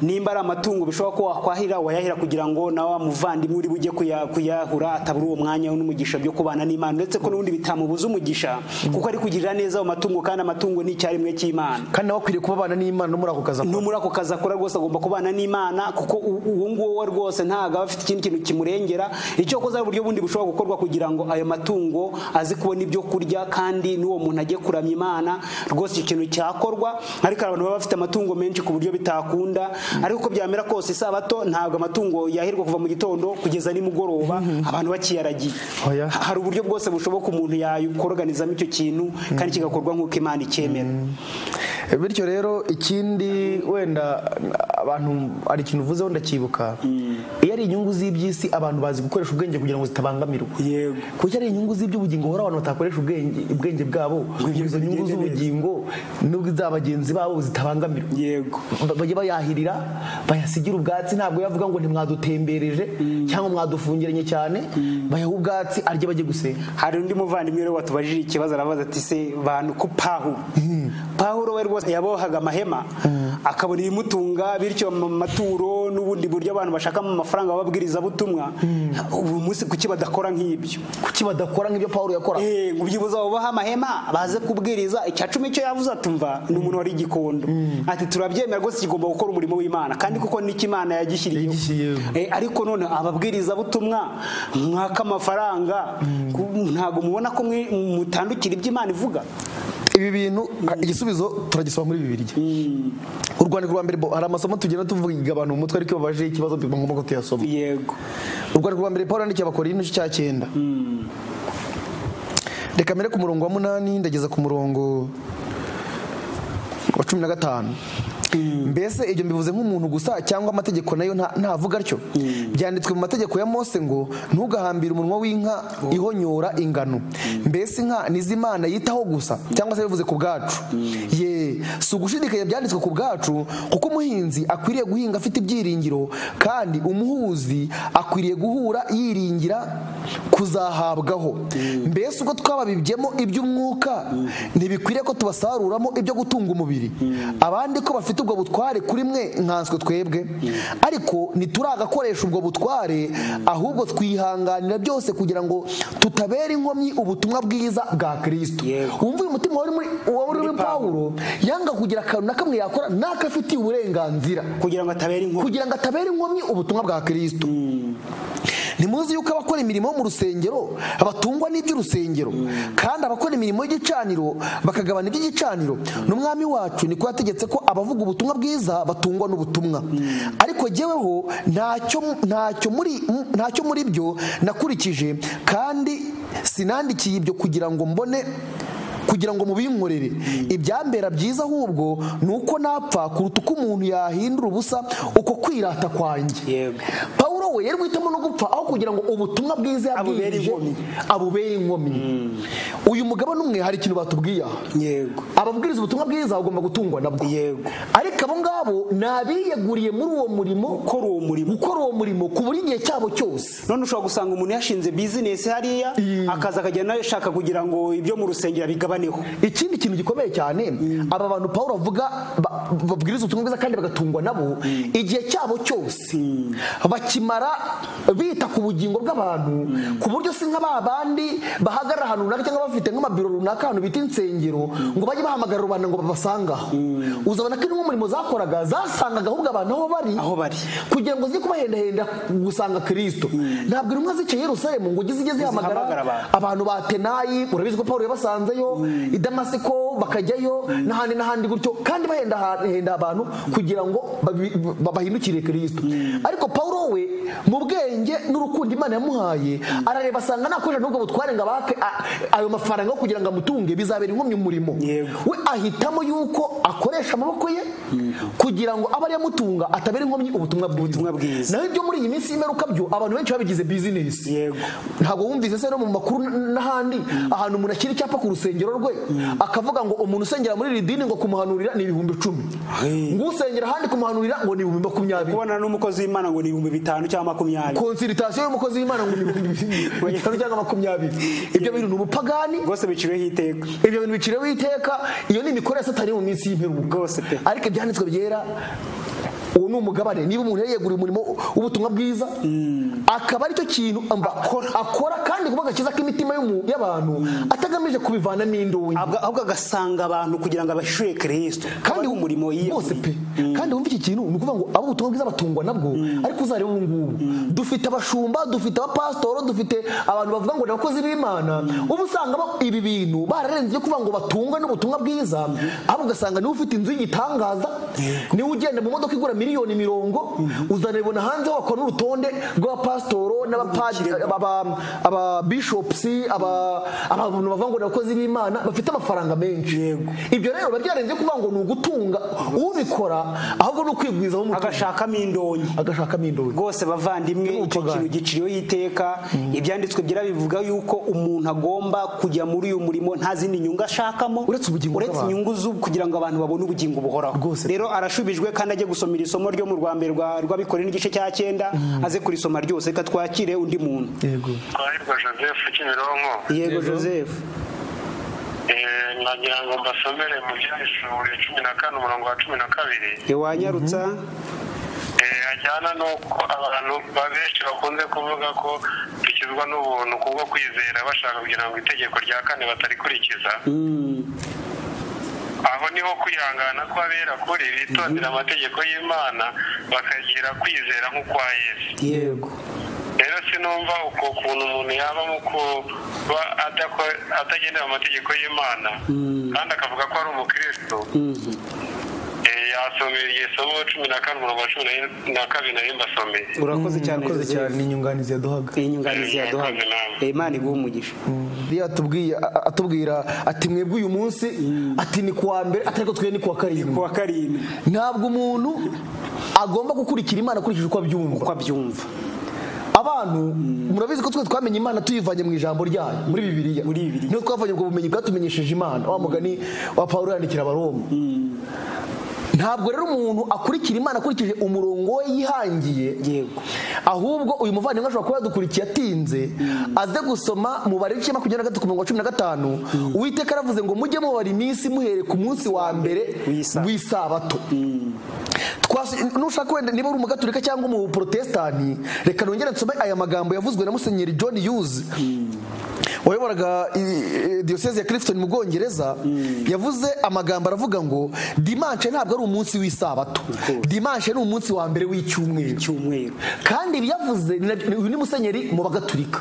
nimba ari amatungo bishoboka ko wakwahira wayahira kugira ngo nawe wa muvandimwe uri bujye kuya- kuyahura atabura uwo mwanya n'umugisha byo kubana n'imana uretse ko n'ubundi bitamubuza umugisha kuko ari kugirira neza ayo matungo kandi amatungo ni icyarimwe cy'imana kandi nawe akwiriye kuba abana n'imana no muri ako kazi akora. no muri ako kazi akora rwose agomba kubana n'imana kuko u- uwo nguwo rwose ntabwo aba afite ikindi kintu kimurengera icyo koza uburyo bundi bushobora gukorwa kugira ngo ayo matungo aze kubona ibyo kurya kandi n'uwo muntu ajye kuramya imana rwose icyo kintu cyakorwa ariko hari abantu baba bafite amatungo menshi ku buryo bitakunda ariko uko byamera kose isabato ntabwo amatungo yahirwa kuva mu gitondo kugeza nimugoroba abantu bakiyaragiye Oya. hari uburyo bwose bushoboka umuntu yakoroganizamo icyo kintu kandi kigakorwa nk'uko imana icyemera bityo rero ikindi wenda abantu hari ikintu uvuzeho ndakibuka iyo ari inyungu z'iby'isi abantu bazi gukoresha ubwenge kugira ngo zitabangamirwa Yego. kuko iyo ari inyungu z'iby'ubugingo hora abantu batakoresha ubwenge ubwenge bwabo ngo izo nyungu bigende neza. z'ubugingo n'ubw'iza bagenzi babo zitabangamirwa yego Ba- bajye bayahirira bayasigira ubwatsi ntabwo yavuga ngo ntimwadutembereje cyangwa mwadufungiranye cyane bayaha ubwatsi arye bajye gusenga hari undi muvandimwe rero watubajije ikibazo arabaza ati se bantu ku pahuro pahuro we rwose yabohaga amahema akabona ibimutunga bityo mu maturo n'ubundi buryo abantu bashakamo amafaranga bababwiriza butumwa ubu munsi kuki badakora nk'ibyo kuki badakora nk'ibyo pawulo yakora Eh, ngo byibuze abo baha amahema baze kubwiriza icya cumi icyo yavuze atumva ni umuntu wari igikondo ati turabyemera rwose kigomba gukora umurimo w'imana kandi kuko n'icyo imana yagishyiriyeho Yagishyiriyeho. Eh, ariko none ababwirizabutumwa mwaka amafaranga ku- ntabwo mubona ko mwe- mutandukira ibyo imana ivuga ibi bintu igisubizo turagisoma muri bibirya urwandiko rwa mbere bo- hari amasomo tugenda tuvuga abantu mu mutwe ariko iyo babaje ikibazo ngombwa ko tuyasoma yego urwandiko rwa mbere paul yandikiye abakorinto igice cya cyenda reka mbere ku murongo wa munani ndageza ku murongo wa cumi na gatanu mbese ibyo mbivuze nk'umuntu gusa cyangwa amategeko nayo nta- ntavuga atyo byanditswe mu mategeko ya mose ngo ntugahambire umunwa w'inka ihonyora ingano mbese inka n'izimana yitaho gusa cyangwa se bivuze ku bwacu ye si ugushidikanya byanditswe ku bwacu kuko umuhinzi akwiriye guhinga afite ibyiringiro kandi umuhuzi akwiriye guhura yiringira kuzahabwaho mbese uko twababibyemo iby'umwuka ntibikwiriye ko tubasaruramo ibyo gutunga umubiri abandi ko bafite ubwo butware kuri mwe nkanswe twebwe ariko ntituragakoresha ubwo butware ahubwo twihanganira byose kugira ngo tutabera inkomyi ubutumwa bwiza bwa kirisito Yego. wumva uyu mutima wari muri- wari muri pawulo yanga kugira akantu na kamwe yakora n'akafitiye uburenganzira kugira ngo atabera inkuru kugira ngo atabera inkomyi ubutumwa bwa kirisito ntimuzi yuko abakora imirimo yo mu rusengero batungwa n'iby'urusengero kandi abakora imirimo y'igicaniro bakagabana iby'igicaniro n'umwami wacu niko yategetse ko abavuga ubutumwa bwiza batungwa n'ubutumwa ariko jyeweho ntacyo ntacyo muri ntacyo muri byo nakurikije kandi sinandikiye ibyo kugira ngo mbone kugira ngo mubinkorere ibyambera byiza ahubwo ni uko napfa kuruta uko umuntu yahindura ubusa uko kwirata kwanjye Yego. pawulo we yari guhitamo no gupfa aho kugira ngo ubutumwa bwiza Abubere yabwirije inkomyi. abubere inkomyi uyu mugabane umwe hari ikintu batubwiye aha yego ababwiriza ubutumwa bwiza bagomba gutungwa nabwo Yego. ariko abo ngabo ni abiyeguriye muri uwo murimo gukora uwo murimo gukora uwo murimo ku buri gihe cyabo cyose none ushobora gusanga umuntu yashinze bizinesi hariya akaza akagenda ashaka kugira ngo ibyo mu rusengero bigabaneho ikindi kintu gikomeye cyane aba bantu pawulo avuga ba- babwiriza ubutumwa bwiza kandi bagatungwa nabo igihe cyabo cyose bakimara bita ku bugingo bw'abantu ku buryo si nka ba bandi bahagarara ahantu runaka cyangwa bafite nk'amabiro runaka ahantu bita insengero ngo bajye bahamagara rubanda ngo babasangaho uzabona ko intumwa umurimo zakoraga zasangaga ahubwo abantu aho bari aho bari kugira ngo zijye kubahendahenda gusanga kirisito ntabwo intumwa zica i yerusalemu ngo ugeze ijye Zihamagara zihamagara abantu. abantu ba tenayi urabizi ko paul yabasanzeyo i damasiko bakajyayo n'ahandi n'ahandi gutyo kandi bahendahenda abantu kugira ngo babi- ba- bahindukire kirisito ariko paul we mu bwenge n'urukundo imana yamuhaye arareba asanga nakoresha n'ubwo butware ngo abake a- ayo mafaranga yo kugira ngo amutunge bizabera inkomyi umurimo Yego. we ahitamo yuko akoresha amaboko ye kugira ngo abe ariyo amutunga atabera inkomyi ubutumwa Ubutumwa bwiza. naho ibyo muri iyi minsi y'imeruka byo abantu benshi babigize bizinesi Yego. ntabwo wumvise se no mu makuru n- n'ahandi ahantu umuntu ashyira icyapa ku rusengero rwe akavuga ngo umuntu usengera muri iri dini ngo kumuhanurira ni ibihumbi icumi ngo usengera ahandi kumuhanurira ngo ni ibihumbi makumyabiri kubonana n'umukozi w'imana ngo ni ibihumbi bitanu cyangwa makumyabiri konsiritasiyo y'umukozi w'imana ngo ni ibihumbi bitanu cyangwa makumyabiri ibyo bintu ni ubupagani rwose biciweho iteka ibyo bintu biciriweho iteka iyo ni imikorere ya satani yo mu minsi y'imperuka Rwose pe. ariko ibyanditswe byera uwo ni umugabane niba umuntu yariyeguriye umurimo w'ubutumwa bwiza akaba aricyo kintu amba- akora kandi kuba agakiza k'imitima y'umu- y'abantu atagamije kubivanamo indonyi Ahubwo- ahubwo agasanga abantu kugira ngo abashyure kirisito kandi kandi umurimo yiyahuriye bose pe kandi wumva iki kintu ni ukuvuga ngo abo ubutumwa bwiza batungwa nabwo ariko uzarebe ubu ngubu dufite abashumba dufite abapasitoro dufite abantu bavuga ngo ni abakozi b'imana uba usanga bo- ibi bintu bararenze ibyo kuvuga ngo batungwe n'ubutumwa bwiza ahubwo ugasanga niwe ufite inzu y'igitangaza niwe ugenda mu modoka igura miliyoni mirongo uzanabibona hanze wakora n'urutonde rw'abapasitoro n'abapadiri aba- ababishopusi aba- abantu bavuga ngo ni abakozi b'imana bafite amafaranga menshi ibyo rero biba byarenze kuvuga ngo ni ugutunga ubikora ahubwo ni ukwigwizaho umutungo agashakamo indonyi agashakamo indonyi rwose bavandimwe icyo kintu giciriyeho iteka ibyanditswe byera bivuga yuko umuntu agomba kujya muri uyu murimo nta zindi nyungu ashakamo Uretse ubugingo bw'abantu. inyungu z'ubu kugira ngo abantu babone ubugingo buhoraho Rwose. rero arashubijwe kandi ajye gusomera isomo ryo mu rwambere rwa- rw'abikorera n'igice cya cyenda aze kurisoma ryose reka twakire undi muntu yego twahirwa joseph kimironko yego joseph Eh, nagira ngo mbasomere mu byahishuriwe cumi na kane umurongo wa cumi na kabiri wanyarutsa Eh, ajyana n'uko abantu ba- benshi bakunze kuvuga ko dukizwa n'ubuntu kubwo kwizera bashaka kugira ngo itegeko rya kane batarikurikiza aho niho kwihangana kw'abera kuri bitondera amategeko y'imana bakagira kwizera nk'ukwa yesu yego rero sinumva uko kuntu umuntu yabamo kuba adako- atagendera amategeko y'imana kandi akavuga ko ari umukristo Eh, yasomera iryo somo cumi na kane umurongo wa cumi na- na kabiri nari mbasomeye urakoze cyane urakoze cyane joseph ni inyunganizi yaduhaga iyi nyunganizi yaduhaga Urakoze. imana iguha umugisha Bibiliya atubwiye- a- atubwira ati mwebwe uyu munsi ati ni kuwa mbere atari ko twe ni kuwa karindwi kuwa karindwi ntabwo umuntu agomba gukurikira imana akurikije uko abyumva uko abyumva abantu murabizi ko twe twamenye imana tuyivanye mu ijambo ryayo muri bibiliya Muri Bibiliya. niyo twavanye ubwo bumenyi bwatumenyesheje imana wa mugani wa pawulo yandikira abaroma ntabwo rero umuntu akurikira imana akurikije umurongo we yihangiye Yego. ahubwo uyu muvandimwe ashobora kuba yadukurikiye atinze aze gusoma mubare w'icyenda makumyabiri na gatatu ku mirongo cumi na gatanu uwiteka aravuze ngo mujye mubara iminsi muhereye ku munsi wa mbere W'Isabato. w'isabato Twasi- nushaka wenda niba uri umugaturika cyangwa umuprotestani reka nongere nsome aya magambo yavuzwe na musenyeri john hughes wayoboraga i- i- diyoseze ya clifton mu bwongereza yavuze amagambo aravuga ngo dimanche ntabwo ari umunsi w'isabato dimanche ni umunsi wa mbere w'icyumweru cyumweru kandi ibiyavuze ni nabyo- uyu ni musenyeri mu bagaturika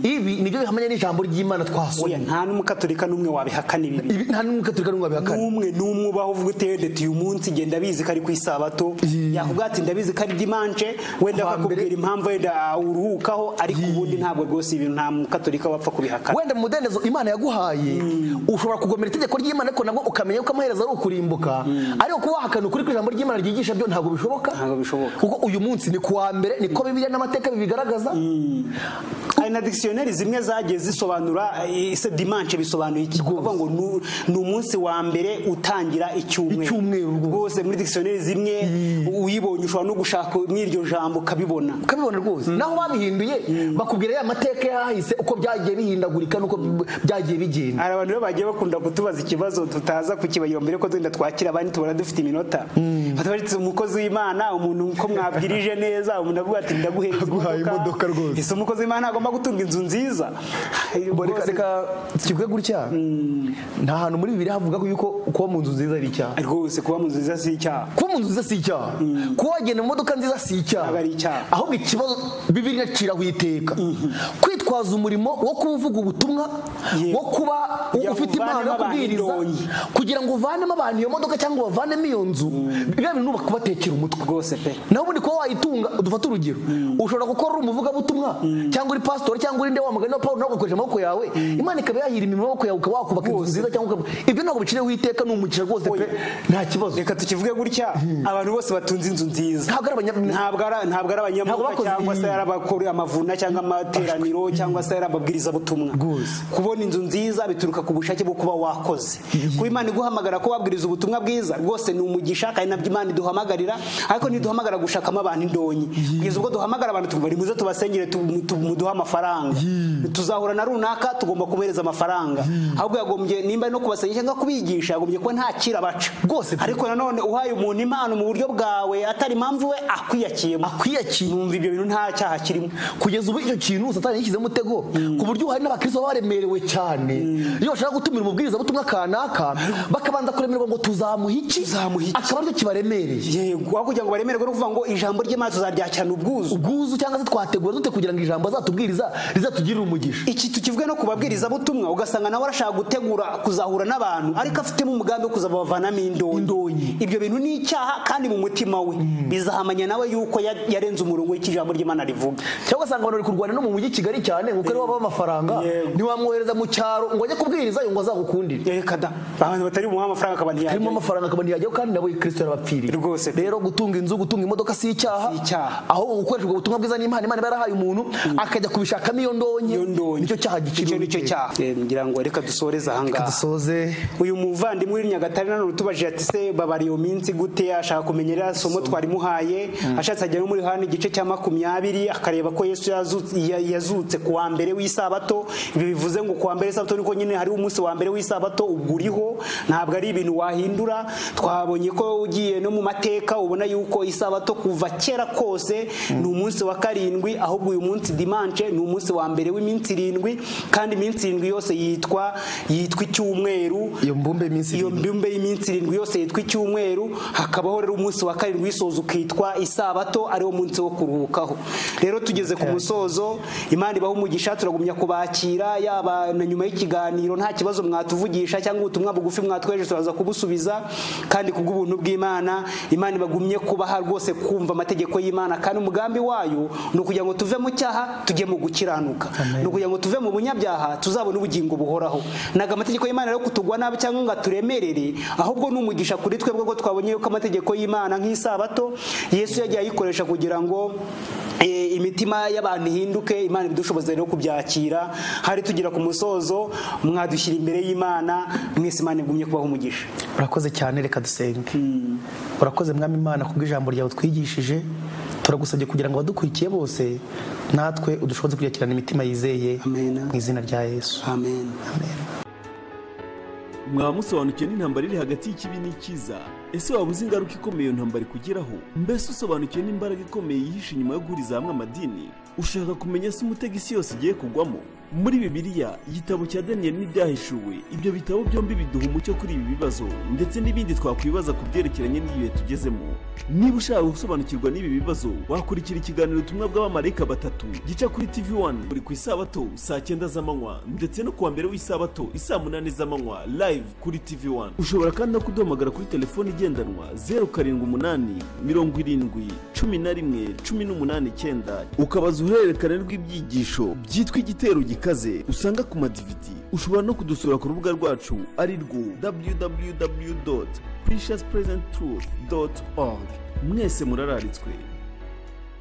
ibi nibyo bihamanya n'ijambo ry'imana oya twasomye nta n'umukatorika n'umwe wabihakana ibi bintu Ibi- nta n'umugaturika n'umwe wabihakana n'umwe n'umwe ubaho uvuga uteye deti uyu munsi genda abizi ko ari ku isabato yakubwira ati ndabizi ko ari dimanche wenda Kuwa mbere. bakakubwira impamvu wenda uruhukaho ariko ubundi ntabwo rwose ibintu nta mukatorika wapfa kubihakana wenda mu mudendezo imana yaguhaye ushobora kugomera itegeko ry'imana ariko nabwo ukamenya yuko amaherezo ari ukurimbuka ariko kuba wahakana ukuri kw'ijambo ry'imana ryigisha byo ntabwo bishoboka Ntabwo bishoboka. kuko uyu munsi ni kuwa mbere niko bibiliya n'amateka bibigaragaza hari na dikisiyoneri zimwe zagiye zisobanura eh, ese dimanche bisobanuye iki kuvuga ngo nu- ni umunsi wa mbere utangira icyumweru Icyumweru rwose. rwose muri dikisiyoneri zimwe uyibonye ushobora no gushaka muri iryo jambo ukabibona ukabibona rwose naho babihinduye bakubwira ya mateka yahise uko byagiye bihindagurika n'uko byagiye bigenda hari abantu rero bagiye bakunda kutubaza ikibazo tutaza kukibagira mbere ko tugenda twakira abandi tubona dufite iminota batubaritse umukozi w'imana umuntu ko mwabwirije neza umuntu avuga ati ndaguhereza Aguhaye imodoka rwose. ese umukozi w'imana agomba gutunga inzu nziza Bo, reka Rwose- reka kivuge gutya nta hantu muri bibiliya havuga yuko kuba mu nzu nziza ari icyaha rwose kuba mu nzu nziza si icyaha kuba mu nzu nziza si icyaha kuba wagenda mu modoka nziza si icyaha Ntabwo ari icyaha. ahubwo ikibazo bibiliya aciraho iteka kwitwaza umurimo wo kuba uvuga ubutumwa Yego. wo kuba Kugira ngo ufite impano yo uvanemo abantu kubwiriza indonyi. kugira ngo uvanemo abantu iyo modoka cyangwa bavanemo iyo nzu biba bintu uba kubatekera umutwe rwose pe naho ubundi kuba wayitunga dufate urugero ushobora gukora uri umuvugabutumwa cyangwa uri pasitori cyangwa uri ndewa mugani wa paul nawe ugakoresha amaboko yawe imana ikaba yahira imirimo y'amaboko yawe ukaba wakubaka inzu nziza cyangwa ukaba- ibyo ntabwo bicireho iteka ni umugisha rwose pe nta kibazo reka tukivuge gutya abantu bose batunze inzu nziza ntabwo ari abanyabintu ntabwo ari ntabwo ari abanyamuka Ntabwo bakoze cyangwa se iyi- ari abakora amavuna cyangwa amateraniro cyangwa se ari ababwirizabutumwa kubona inzu nziza bituruka ku bushake bwo kuba wakoze kuba imana iguhamagara ko wabwiriza ubutumwa bwiza rwose ni umugisha kandi nabyo imana iduhamagarira ariko ntiduhamagara gushakamo abantu indonyi kugeza ubwo duhamagara abantu tukumva ni muze tubasengere tu- tu- muduhe amafaranga tuzahura na runaka tugomba kumuhereza amafaranga ahubwo yagombye nimba ari no kubasengera cyangwa kubigisha yagombye kuba ntakira abaca Rwose pe. ariko nanone uhaye umuntu impano mu buryo bwawe atari impamvu we akwiyakiyemo akwiyakira numva ibyo bintu nta cyaha kirimo kugeza ubu icyo kintu satani yishyize mutego ku buryo hari n'abakristo baba baremerewe cyane iyo bashaka gutumira umubwiriza butumwa kanaka bakabanza kuremerwa ngo tuzamuha iki Tuzamuha iki? akaba aricyo kibaremereye yego aho kugira ngo baremererwe no kuvuga ngo ijambo ry'Imana tuzaryakirana ubwuzu ubwuzu cyangwa se twategura dute kugira ngo ijambo azatubwiriza rizatugirire umugisha iki tukivuge no ku babwirizabutumwa ugasanga nawe arashaka gutegura kuzahura n'abantu ariko afitemo umugambi wo kuzabavanamo indonyi ibyo bintu ni icyaha kandi mu mutima we bizahamanya nawe yuko ya- yarenze umurongo w'ijambo ry'imana rivuga cyangwa ugasanga abantu bari kurwana no mu mujyi i kigali cyane ngo ari waba amafaranga Yego. ntiwamwohereza mu cyaro ngo ajye kubwiriza ngo azagukundire reka da abantu batari bumuhe amafaranga akaba harimo ntiyajyayo amafaranga akaba ntiyajyaho kandi nabo kirisito yarabapfiriye Rwose. rero gutunga inzu gutunga imodoka si icyaha Si icyaha. ahubwo gukoresha ubwo butumwa bwiza n'imana imana iba yarahaye umuntu akajya kubishakamo iyo ndonyi Iyo ndonyi. nicyo cyaha icyo giciro ni cyo cyaha Eh, ngira ngo reka dusoreze aha ngaha dusoze uyu muvandimwe uri nyagatare nanone utubajije ati se babara iyo minsi gute ashaka kumenya iriya somo twarimuhaye ashatse ajya no muri yohani igice cya makumyabiri akareba ko yesu yazutse- ya- yazutse ku wa mbere w'isabato ibi bivuze ngo ku wa mbere w'isabato niko nyine hariho umunsi wa mbere w'isabato ubwo uriho ntabwo ari ibintu wahindura twabonye ko ugiye no mu mateka ubona yuko isabato kuva kera kose ni umunsi wa karindwi ahubwo uyu munsi dimanche ni umunsi wa mbere w'iminsi irindwi kandi iminsi irindwi yose yitwa yitwa icyumweru iyo mbumbe iminsi iyo mbumbe y'iminsi irindwi yose yitwa icyumweru hakabaho rero umunsi wa karindwi w'isozo ukitwa isabato ariwo munsi wo kuruhukaho rero tugeze ku musozo imana ibaha umugisha turagumya kubakira yaba na nyuma y'ikiganiro nta kibazo mwatuvugisha cyangwa ubutumwa bugufi mwatweje turaza kubusubiza kandi kubw'ubuntu bw'imana imana ibagumye kubaha rwose kumva amategeko y'imana kandi umugambi wayo ni ukugira ngo tuve mu cyaha tujye mu gukiranuka ni ukugira ngo tuve mu bunyabyaha tuzabone ubugingo buhoraho ntabwo amategeko y'imana rero kutugwa nabi cyangwa ngo aturemerere ahubwo ni umugisha kuri twebwe ko twabonye yuko amategeko y'imana nk'isabato yesu yagiye ayikoresha kugira ngo eh, imitima y'abantu ihinduke imana ibidushoboze rero kubyakira hari tugira ku musozo mwadushyira imbere y'imana mwese imana igumye kubaho umugisha urakoze cyane reka dusenge urakoze mwami imana kubw'ijambo ryawe twigishije turagusabye kugira ngo abadukurikiye bose natwe udushoboze kuryakirana imitima yizeye Amen. mu izina rya yesu amen mwamusobanukiwe n'intambara iri hagati y'ikibi n'ikiza ese waba uzi ingaruka ikomeye iyo ntambara ikugeraho mbese usobanukiwe n'imbaraga ikomeye yihishe inyuma yo guhuriza hamwe amadini ushaka kumenya se umutego isi yose igiye kugwamo muri bibiliya igitabo cya daniyeli n'ibyahishuwe ibyo bitabo byombi biduha umucyo kuri ibi bibazo ndetse n'ibindi twakwibaza ku byerekeranye n'ibihe tugezemo niba ushaka gusobanukirwa n'ibi bibazo wakurikira ikiganiro ubutumwa bw'abamarayika batatu gica kuri tv 1 buri ku isabato saa cyenda z'amanywa ndetse no kuwa mbere w'isabato isaa munani z'amanywa live kuri tv 1 ushobora kandi no kuduhamagara kuri telefoni igendanwa 078 70 11 189 ukabaza uruhererekane rw'ibyigisho byitwa igitero gikaze usanga ku madividi ushobora no kudusura ku rubuga rwacu ari rwo www precious present truth org mwese murararitswe